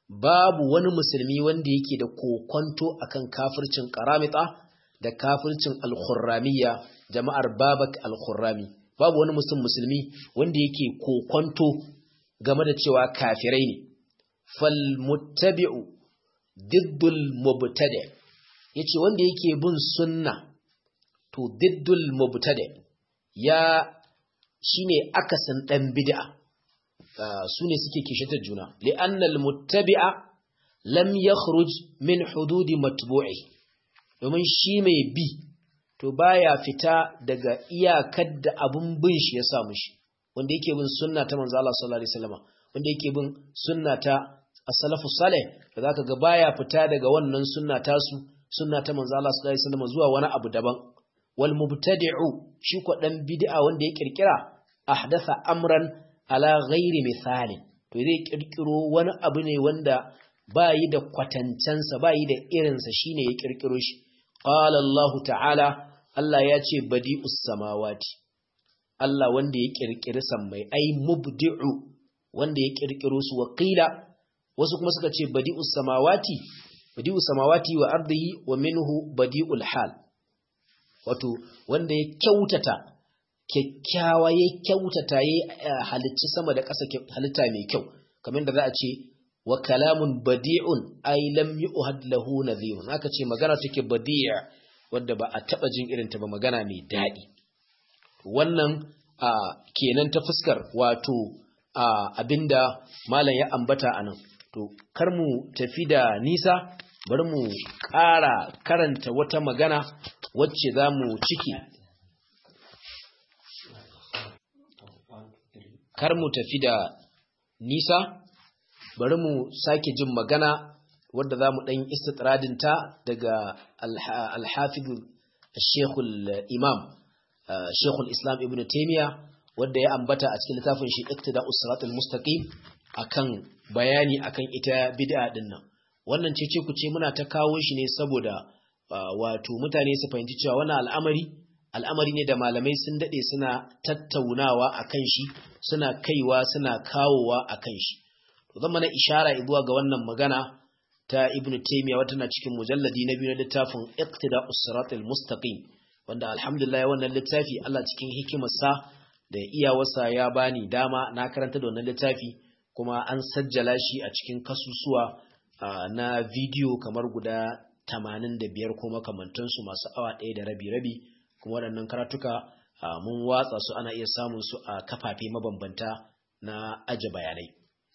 babu wani musulmi wanda yake da kokonto akan kafircin qaramita da kafircin al-khurramiyya jama'ar babak al-khurrami babu wani musulmi musulmi wanda yake kokonto game da cewa kafirai ne fal muttabi'u diddul mubtada yace wanda yake bin sunna to diddul mubtada ya shine akasin dan bid'a su ne suke kishitar juna li'annal muttabi'a lam yakhruj min hududi matbu'i domin shi mai bi to baya fita daga iyakar da abun bin shi ya samu shi wanda yake bin sunna ta manzo Allah sallallahu alaihi wasallam wanda yake bin sunna ta as-salafu salih da zaka ga baya fita daga wannan sunna ta su sunna ta manzo Allah sallallahu alaihi wasallam zuwa wani abu daban wal mubtadi'u shi ko dan bid'a wanda ya kirkira ahdatha amran ala ghairi misalin to zai kirkiro wani abu ne wanda bayi da kwatancensa bayi da irinsa shine ya kirkiro shi qala Allah ta'ala Allah ya ce badi'us samawati Allah wanda ya kirkiri sammai ai mubdi'u wanda ya kirkiro su wakila wasu kuma suka ce badi'us samawati badi'us samawati wa ardihi wa minhu badi'ul hal wato wanda ya kyautata kyakkyawa ya kyautata ya halicci sama da ƙasa halitta mai kyau kamar da za a ce wa kalamun badi'un ay lam yu'had lahu nadhirun aka ce magana take badi'a wanda ba a taba jin irin ta ba magana mai daɗi wannan kenan ta fuskar wato abinda malam ya ambata anan to kar mu tafi da nisa bari mu ƙara karanta wata magana wacce za mu ciki kar mu tafi da nisa bari mu sake jin magana wadda za mu ɗan istitradinta daga alhafidu shekul imam shekul islam ibn taimiyya wadda ya ambata a cikin littafin shi iktida usratul mustaqim akan bayani akan ita bid'a din nan wannan cece ku ce muna ta kawo shi ne saboda wato mutane su fahimci cewa wannan al'amari al'amari ne da malamai sun dade suna tattaunawa akan shi suna kaiwa suna kawowa akan shi to zan mana ishara zuwa ga wannan magana ta ibnu taymiya wata na cikin mujalladi na biyu na littafin iqtida usratul mustaqim wanda alhamdulillah wannan littafi Allah cikin hikimarsa da iyawarsa ya bani dama na karanta da wannan littafi kuma an sajjala shi a cikin kasusuwa na bidiyo kamar guda 85 ko makamantansu masu awa ɗaya da rabi-rabi kuma waɗannan karatuka mun watsa su ana iya samun su a kafafe mabambanta na aje bayanai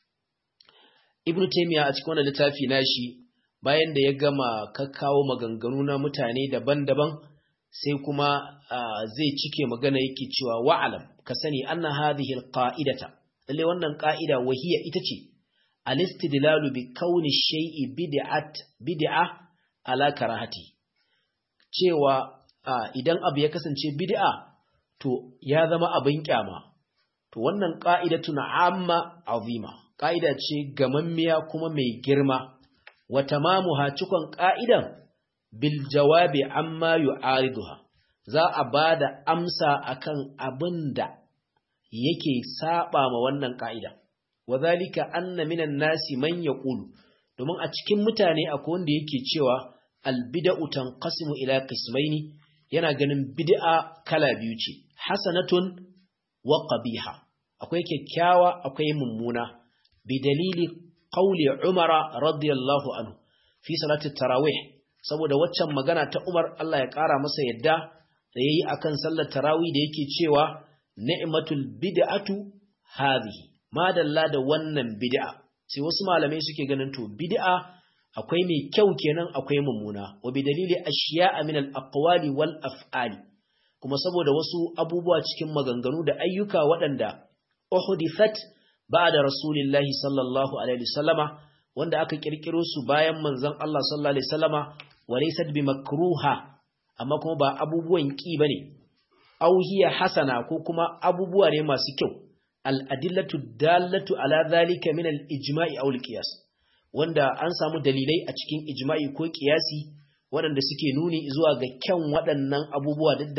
ibn taymiya a cikin wannan littafi nashi bayan da ya gama kakkawo maganganu na mutane daban-daban sai kuma zai cike magana yake cewa wa'alam ka sani anna hadhihi alqa'idata lalle wannan qa'ida wahiya ita ce al-istidlalu bi kauni shay'i bid'at bid'a ala karahati cewa idan abu ya kasance bid'a to ya zama abin kyama to wannan qa'idatu amma azima qa'ida ce gamammiya kuma mai girma wa tamamuha cikon qa'idan bil jawabi amma yu'ariduha za a bada amsa akan abinda yake saba ma wannan ka'ida wadhalika anna minan nasi man yaqulu domin a cikin mutane akwai wanda yake cewa al bid'u tanqasimu ila qismaini yana ganin bid'a kala biyu ce hasanatun wa qabiha akwai kyakkyawa akwai mummuna bi dalili qawli umara radiyallahu anhu fi salati tarawih saboda waccan magana ta Umar Allah ya ƙara masa yadda da yayi akan sallar tarawih da yake cewa ni'matul bid'atu hadhihi madalla da wannan bid'a sai wasu malamai suke ganin to bid'a akwai mai kyau kenan akwai mummuna wa bi dalili ashiya'a min al-aqwali wal af'ali kuma saboda wasu abubuwa cikin maganganu da ayyuka waɗanda uhdithat ba'da rasulillahi sallallahu alaihi wasallama wanda aka kirkiro su bayan manzon Allah sallallahu alaihi wasallama walaysat bi makruha amma kuma ba abubuwan ki bane aw hiya hasana ko kuma abubuwa ne masu kyau al adillatu dallatu ala zalika min al ijma'i aw al qiyas wanda an samu dalilai a cikin ijma'i ko qiyasi waɗanda suke nuni zuwa ga kyan waɗannan abubuwa duk da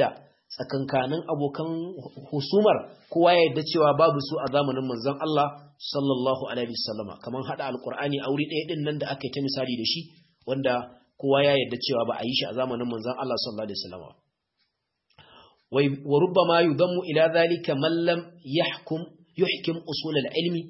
tsakankanin abokan husumar kowa ya yarda cewa babu su a zamanin manzon Allah sallallahu alaihi wasallama kaman hada alqur'ani a wuri ɗaya din nan da aka yi ta misali da shi wanda kowa ya yarda cewa ba a yi shi a zamanin manzon Allah sallallahu alaihi wasallama wa rubbama yudammu ila dhalika man lam yahkum yuhkim usul al-ilmi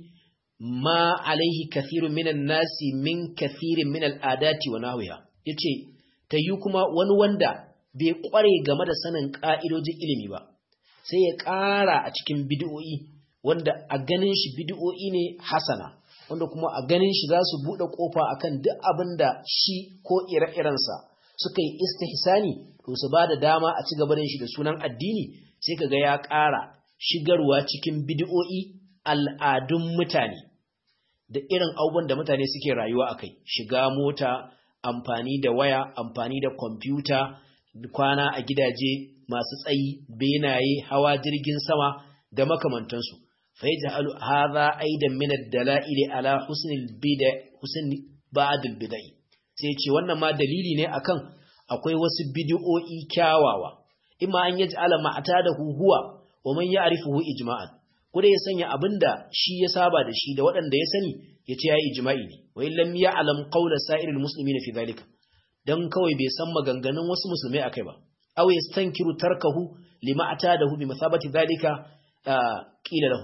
ma alaihi kathirun minan nasi min kathirin min al-adati wa nahwiha yace tayi kuma wani wanda bai kware game da sanin ka'idojin ilimi ba sai ya ƙara a cikin bid'o'i wanda a ganin shi bid'o'i ne hasana wanda kuma a ganin shi za su buɗe ƙofa akan duk abin da shi ko ire-irensa suka yi istihsani to su ba da dama a ci gaba da shi da sunan addini sai kaga ya ƙara shigarwa cikin bid'o'i al'adun mutane da irin abubuwan da mutane suke rayuwa a kai shiga mota amfani da waya amfani da kwamfuta kwana a gidaje masu tsayi benaye hawa jirgin sama da makamantansu fa yaj'alu hadha aidan min ad-dala'ili ala husnil bid'a husn ba'd al-bid'i sai ce wannan ma dalili ne akan akwai wasu bid'o'i kyawawa imma an yaj'ala ma'tadahu huwa wa man ya'rifuhu ijma'an ko ya sanya abinda shi ya saba da shi da waɗanda ya sani ya ce yayi ijma'i ne wa illam ya'lam qawla sa'iril muslimin fi dhalika dan kawai bai san maganganun wasu musulmai akai ba aw yastankiru tarkahu lima atadahu bi mathabati dhalika qila lahu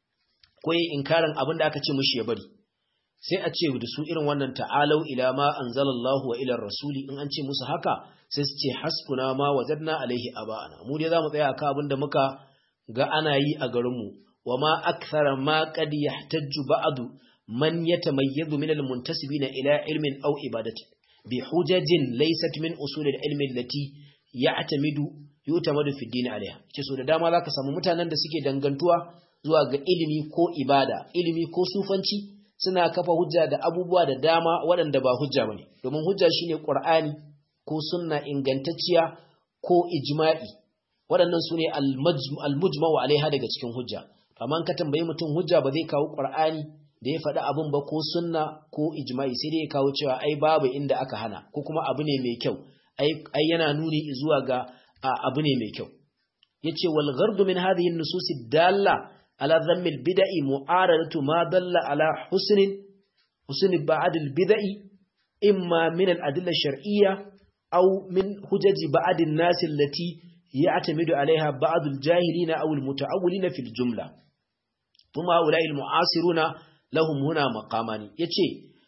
ko yi inkarin abin da aka ce mushi ya bari sai a ce da su irin wannan ta'alau ila ma anzalallahu wa ila rasuli in an ce musu haka sai su ce hasbuna ma wajadna alaihi aba'ana mu dai zamu tsaya akan abin da muka ga ana yi a garin mu wa ma akthara ma qad yahtajju ba'du man yatamayyazu min almuntasibina ila ilmin aw ibadati bi hujajin laysat min usul alilmi allati ya'tamidu yutamadu fi din alaiha ce so da dama zaka samu mutanen da suke dangantuwa zuwa ga ilimi ko ibada ilimi ko sufanci suna kafa hujja da abubuwa da dama waɗanda ba hujja bane domin hujja shine qur'ani ko sunna ingantacciya ko ijma'i waɗannan sune al-mujma'u alaiha daga cikin hujja amma ka tambayi mutum hujja ba zai kawo qur'ani da ya faɗi abin ba ko sunna ko ijma'i sai dai ya kawo cewa ai babu inda aka hana ko kuma abu ne mai kyau ai yana nuni zuwa ga abu ne mai kyau yace wal ghardu min hadhihi an-nusus dalla على ذم البدع معارضة ما دل على حسن حسن بعد البدع إما من الأدلة الشرعية أو من حجج بعض الناس التي يعتمد عليها بعض الجاهلين أو المتعولين في الجملة ثم هؤلاء المعاصرون لهم هنا مقامان يتشي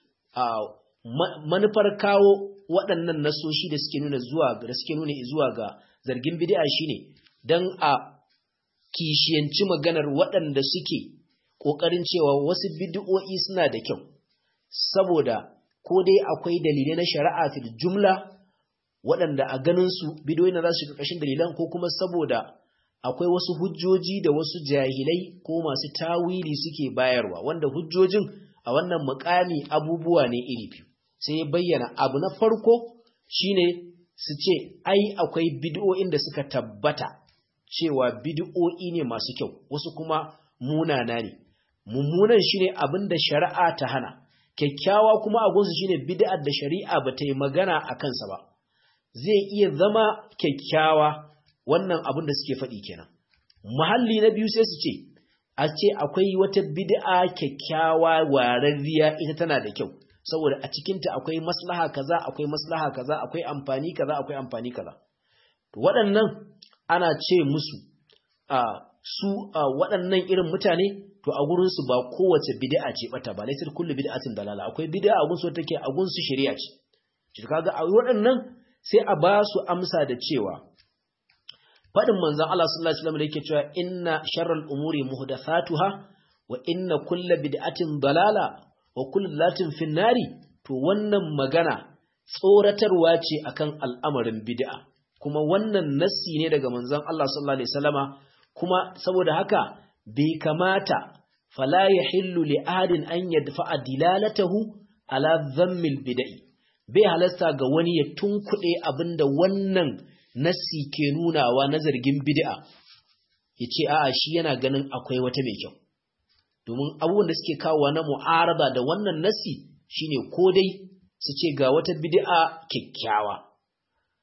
manufar kawo waɗannan nasoshi da suke nuna zuwa da suke nuna zuwa ga zargin bid'a shine dan a kishiyanci maganar waɗanda suke ƙoƙarin cewa wasu bid'o'i suna da kyau saboda ko dai akwai dalilai na shari'a fil jumla waɗanda a ganin su bid'o'i na za su ƙarƙashin dalilan ko kuma saboda akwai wasu hujjoji da wasu jahilai ko masu tawili suke bayarwa wanda hujjojin a wannan muƙami abubuwa ne iri biyu sai ya bayyana abu na farko shine su ce ai akwai bid'o'in da suka tabbata cewa bid'o'i ne masu kyau wasu kuma munana ne mummunan shine abin da shari'a ta hana kyakkyawa kuma a gunsu shine bid'ar da shari'a ba ta yi magana a kansa ba zai iya zama kyakkyawa wannan abin da suke faɗi kenan muhalli na biyu sai su ce a ce akwai wata bid'a kyakkyawa wararriya ita tana da kyau saboda a cikinta akwai maslaha kaza akwai maslaha kaza akwai amfani kaza akwai amfani kaza waɗannan ana ce musu a su waɗannan irin mutane to a gurinsu ba kowace bid'a ce bata ba laisar kullu bid'atin dalala akwai bid'a a gunsu take a gunsu shari'a ce shi kaga a waɗannan sai a ba su amsa da cewa fadin manzon Allah sallallahu alaihi wasallam da yake cewa inna sharral umuri muhdathatuha wa inna kullu bid'atin dalala wa kullu latin finnari to wannan magana tsoratarwa ce akan al'amarin bid'a kuma wannan nassi ne daga manzon Allah sallallahu alaihi wasallama kuma saboda haka bai kamata fala yahillu li ahadin an yadfa'a dilalatahu ala dhammil bid'i bai halasta ga wani ya tunkuɗe abinda wannan nassi ke nunawa na zargin bid'a yace a'a shi yana ganin akwai wata mai kyau domin abubuwan da suke kawowa na mu'arada da wannan nassi shine ko dai su ce ga wata bid'a kyakkyawa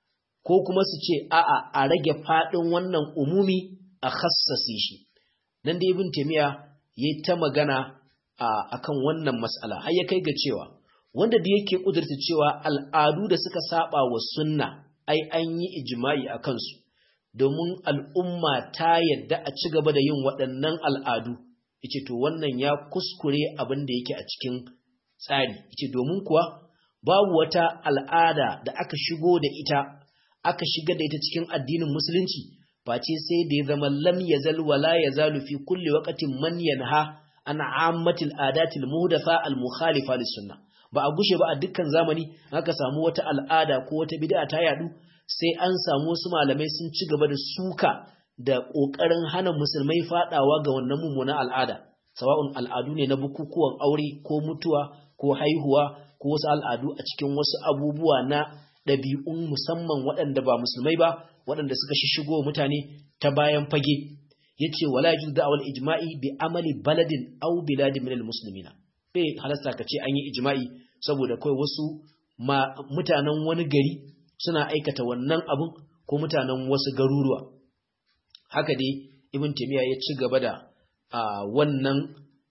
ko kuma su ce a'a a rage faɗin wannan umumi a khassase shi nan da ibn taymiya yayi ta magana akan wannan mas'ala har ya kai ga cewa wanda da yake kudurta cewa al'adu da suka saba wa sunna ai an yi ijma'i a kansu domin al'umma ta yadda a ci gaba da yin waɗannan al'adu yace to wannan ya kuskure abin da yake a cikin tsari yace domin kuwa babu wata al'ada da aka shigo da ita aka shiga da ita cikin addinin musulunci face sai da ya zama lam yazal wala yazalu fi kulli waqtin man yanha an ammatil adatil muhdatha al mukhalifa lis sunnah ba a gushe ba a dukkan zamani aka samu wata al'ada ko wata bid'a ta yadu sai an samu wasu malamai sun ci gaba da suka da kokarin hana musulmai fadawa ga wannan mummunan al'ada sawa'un al'adu ne na bukukuwan aure ko mutuwa ko haihuwa ko wasu al'adu a cikin wasu abubuwa na ɗabi'un musamman waɗanda ba musulmai ba waɗanda suka shishigo mutane ta bayan fage yace wala yajuz da'wal ijma'i bi amali baladin aw biladin minal muslimina bai halasta ka ce an yi ijma'i saboda kai wasu mutanen wani gari suna aikata wannan abun ko mutanen wasu garuruwa haka dai ibn taymiya ya ci gaba da wannan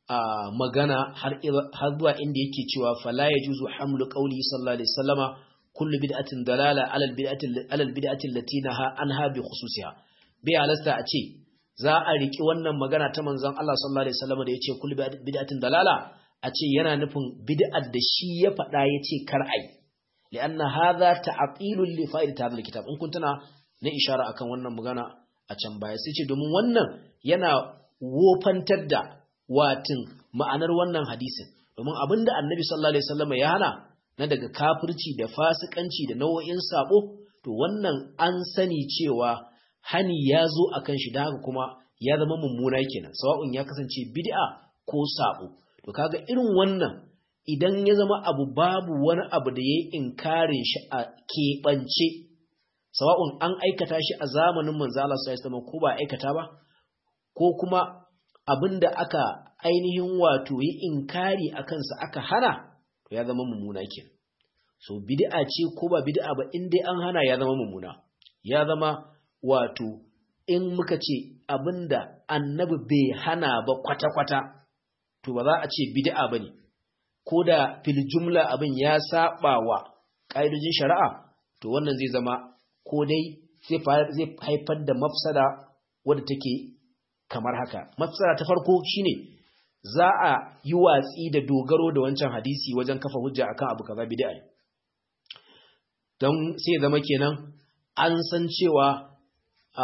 magana har zuwa inda yake cewa fala yajuzu hamlu qawli sallallahu alaihi wasallama kullu bid'atin dalala ala albid'ati ala albid'ati allati naha anha bi khususiha bai halasta a ce za a riki wannan magana ta manzon Allah sallallahu alaihi wasallama da yace kullu bid'atin dalala a ce yana nufin bid'ar da shi ya faɗa ya ce kar ai li'anna hadha ta'tilun li fa'idati hadha alkitab in kun tana na ishara akan wannan magana a can baya sai ce domin wannan yana wofantar da watin ma'anar wannan hadisin domin abinda annabi sallallahu alaihi wasallam ya hana na daga kafirci da fasikanci da nau'in sabo to wannan an sani cewa hani ya zo akan shi da haka kuma ya zama mummuna kenan sawa'un ya kasance bid'a ko sabo to kaga irin wannan idan ya zama abu babu wani abu da yayi inkarin shi a keɓance sawa'un an aikata shi a zamanin manzo Allah sallallahu alaihi wasallam ko ba aikata ba ko kuma abinda aka ainihin wato yi inkari akan sa aka hana to ya zama mummuna kenan so bid'a ce ko ba bid'a ba in dai an hana ya zama mummuna ya zama wato in muka ce abinda annabi bai hana ba kwata-kwata to ba za a ce bid'a bane ko da fil jumla abin ya saba wa ƙa'idojin shari'a to wannan zai zama ko dai zai haifar da mafsada wadda take kamar haka mafsada ta farko shine za a yi watsi da dogaro da wancan hadisi wajen kafa hujja akan abu kaza bid'a ne don sai zama kenan an san cewa a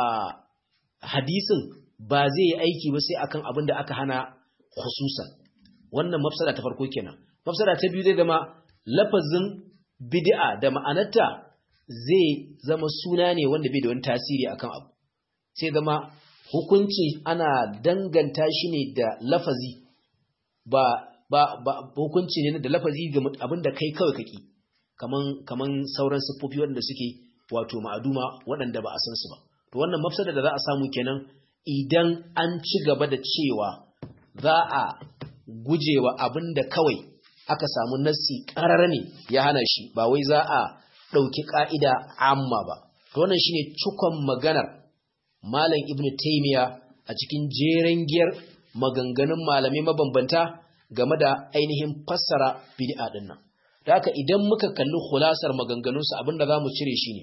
hadisin ba zai yi aiki ba sai akan abin da aka hana khususan wannan mafsada ta farko kenan mafsada ta biyu zai zama lafazin bid'a da ma'anarta zai zama suna ne wanda bai da wani tasiri akan abu sai zama hukunci ana danganta shi ne da lafazi ba ba ba hukunci ne da lafazi ga abin da kai kawai kake kaman kaman sauran siffofi waɗanda suke wato ma'aduma waɗanda ba a san su ba to wannan mafsada da za a samu kenan idan an ci gaba da cewa za a gujewa abin da kawai aka samu nassi ƙarar ne ya hana shi ba wai za a ɗauki ƙa'ida amma ba to wannan shine cikon maganar malam ibnu taymiya a cikin jeren giyar maganganun malamai mabambanta game da ainihin fassara bid'a din nan da haka idan muka kalli khulasar maganganunsu abinda za mu cire shi ne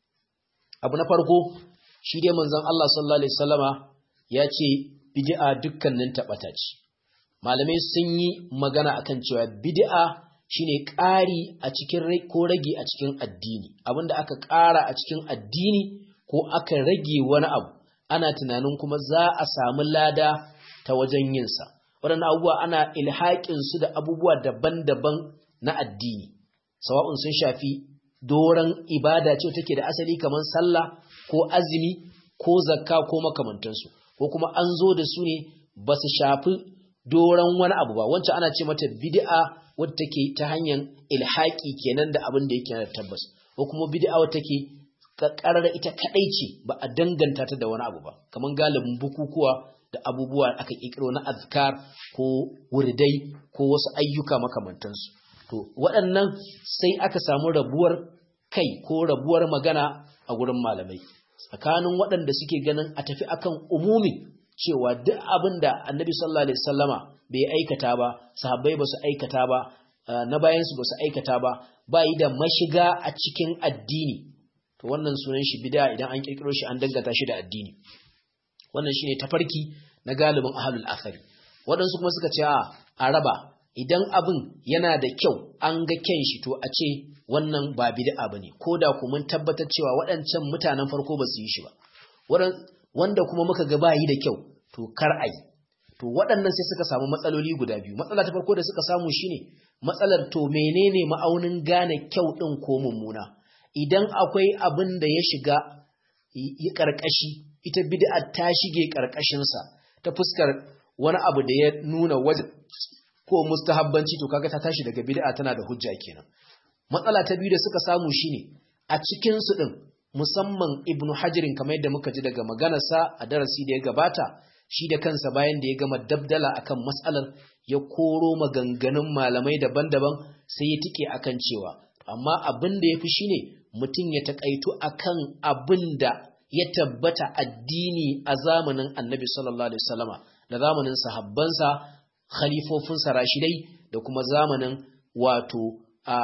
abu na farko shi dai manzon Allah sallallahu alaihi wasallama ya ce bid'a dukkanin taɓata ce malamai sun yi magana akan cewa bid'a shine ƙari a cikin ko rage a cikin addini abinda aka ƙara a cikin addini ko aka rage wani abu ana tunanin kuma za a samu lada ta wajen yinsa waɗannan abubuwa ana ilhaƙin su da abubuwa daban-daban na addini sawa'un sun shafi doron ibada ce take da asali kamar sallah ko azumi ko zakka ko makamantansu ko kuma an zo da su ne ba su shafi doron wani abu ba wancan ana ce mata bid'a wadda take ta hanyar ilhaki kenan da abin da yake da tabbas ko kuma bid'a wadda take karar ita kadai ce ba a danganta ta da wani abu ba kamar galibin bukukuwa da abubuwa aka kikiro na azkar ko wurdai ko wasu ayyuka makamantansu to waɗannan sai aka samu rabuwar kai ko rabuwar magana a gurin malamai tsakanin waɗanda suke ganin a tafi akan umumi cewa duk abin da annabi sallallahu alaihi wasallama bai aikata ba sahabbai ba su aikata ba na bayansu ba su aikata ba ba yi da mashiga a cikin addini to wannan sunan shi bid'a idan an kirkiro shi an dangata shi da addini wannan shine tafarki na galibin ahlul athari waɗansu kuma suka ce a raba idan abin yana da kyau an ga kyan shi to a ce wannan ba bid'a bane ko da ku mun tabbatar cewa waɗancan mutanen farko ba su yi shi ba wanda kuma muka ga bayi da kyau to kar a yi to waɗannan sai suka samu matsaloli guda biyu matsala ta farko da suka samu shine matsalar to menene ma'aunin gane kyau ɗin ko mummuna idan akwai abin da ya shiga yi ƙarƙashi ita bid'a ta shige ƙarƙashinsa ta fuskar wani abu da ya nuna waje ko mustahabbanci to kaga ta tashi daga bid'a tana da hujja kenan matsala ta biyu da suka samu shine a cikin su din musamman ibnu hajirin kamar yadda muka ji daga maganarsa a darasi da ya gabata shi da kansa bayan da ya gama dabdala akan matsalar ya koro maganganun malamai daban-daban sai ya tike akan cewa amma abin da ya fi shine mutum ya takaitu akan abin da ya tabbata addini a zamanin annabi sallallahu alaihi wasallama da zamanin sahabbansa khalifofinsa rashidai da kuma zamanin wato a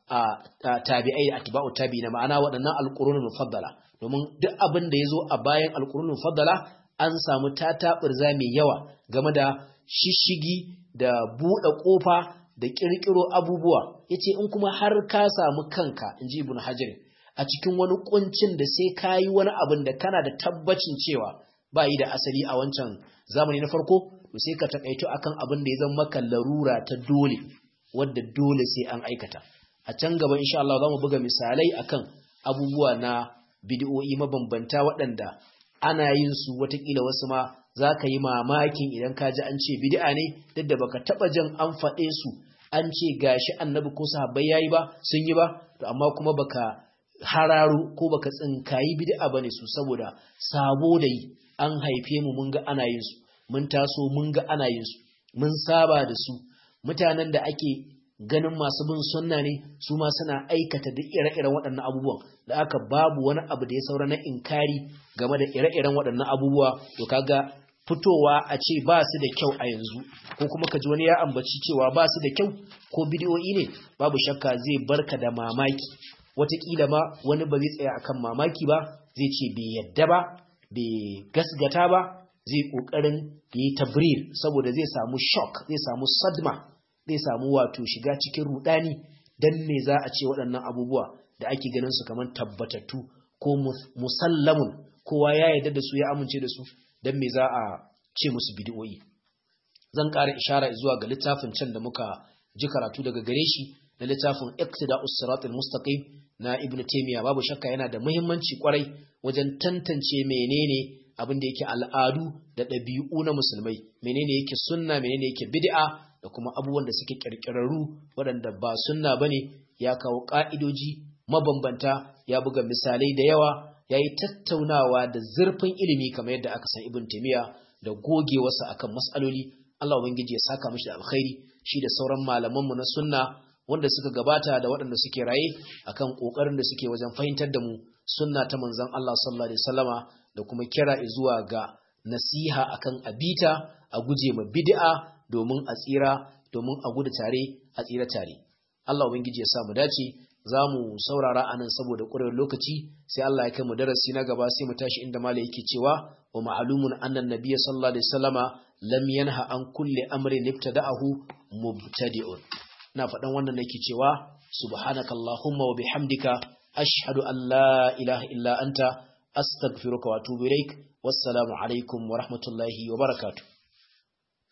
tabi'ai da atba'u tabi'ina ma'ana waɗannan alqurunul mufaddala domin duk abin da yazo a bayan alqurunul mufaddala an samu tataɓurza mai yawa game da shishigi da buɗe ƙofa da ƙirƙiro abubuwa yace in kuma har ka samu kanka inji ibn hajar a cikin wani kuncin da sai kayi wani abin da kana da tabbacin cewa ba yi da asali a wancan zamani na farko to sai ka takaito akan abin da ya zama maka larura ta dole wadda dole sai an aikata a can gaba insha Allah zamu buga misalai akan abubuwa na bid'o'i mabambanta waɗanda ana yin su watakila wasu ma za ka yi mamakin idan ka ji an ce bid'a ne duk da baka taba jin an faɗe su an ce gashi annabi ko sahabbai yayi ba sun yi ba to amma kuma baka hararo ko baka tsinkayi bid'a bane su saboda sabo da yi an haife mu mun ga ana yin su mun taso mun ga ana yin su mun saba da su mutanen da ake ganin masu bin sunna ne su ma suna aikata duk ire-iren waɗannan abubuwan da aka babu wani abu da ya saura na inkari game da ire-iren waɗannan abubuwa to kaga fitowa a ce ba su da kyau a yanzu ko kuma ka ji wani ya ambaci cewa ba su da kyau ko bidiyoyi ne babu shakka zai barka da mamaki wataƙila ma wani ba zai tsaya akan mamaki ba zai ce bai yadda ba bai gasgata ba zai ƙoƙarin ya yi tabrir saboda zai samu shock zai samu sadma zai samu wato shiga cikin rudani dan me za a ce waɗannan abubuwa da ake ganin su kamar tabbatattu ko musallamun kowa ya yarda da su ya amince da su dan me za a ce musu bid'o'i zan ƙara ishara zuwa ga littafin can da muka ji karatu daga gare shi na littafin iqtida'us siratal mustaqim na ibnu taymiya babu shakka yana da muhimmanci kwarai wajen tantance menene abin da yake al'adu da ɗabi'u na musulmai menene yake sunna menene yake bid'a da kuma abubuwan da suke kirkirarru waɗanda ba sunna bane ya kawo ƙa'idoji mabambanta ya buga misalai da yawa ya yi tattaunawa da zurfin ilimi kamar yadda aka san ibn taymiya da gogewarsa akan mas'aloli Allah ubangiji ya saka mishi da alkhairi shi da sauran malamanmu na sunna wanda suka gabata da waɗanda suke raye akan ƙoƙarin da suke wajen fahimtar da mu sunna ta manzon Allah sallallahu alaihi wasallama da kuma kira zuwa ga nasiha akan abita a guje ma bid'a domin a tsira domin a gudu tare a tsira tare Allah ubangiji ya sa mu dace za mu saurara anan saboda ƙurewar lokaci sai Allah ya kai mu darasi na gaba sai mu tashi inda malai yake cewa wa ma'lumun annan nabiyyi sallallahu alaihi wasallama lam yanha an kulli amrin ibtada'ahu mubtadi'un ina faɗan wannan nake cewa subhanakallahumma wa bihamdika ashhadu an la ilaha illa anta astaghfiruka wa atubu ilaik wassalamu alaikum wa rahmatullahi wa barakatuh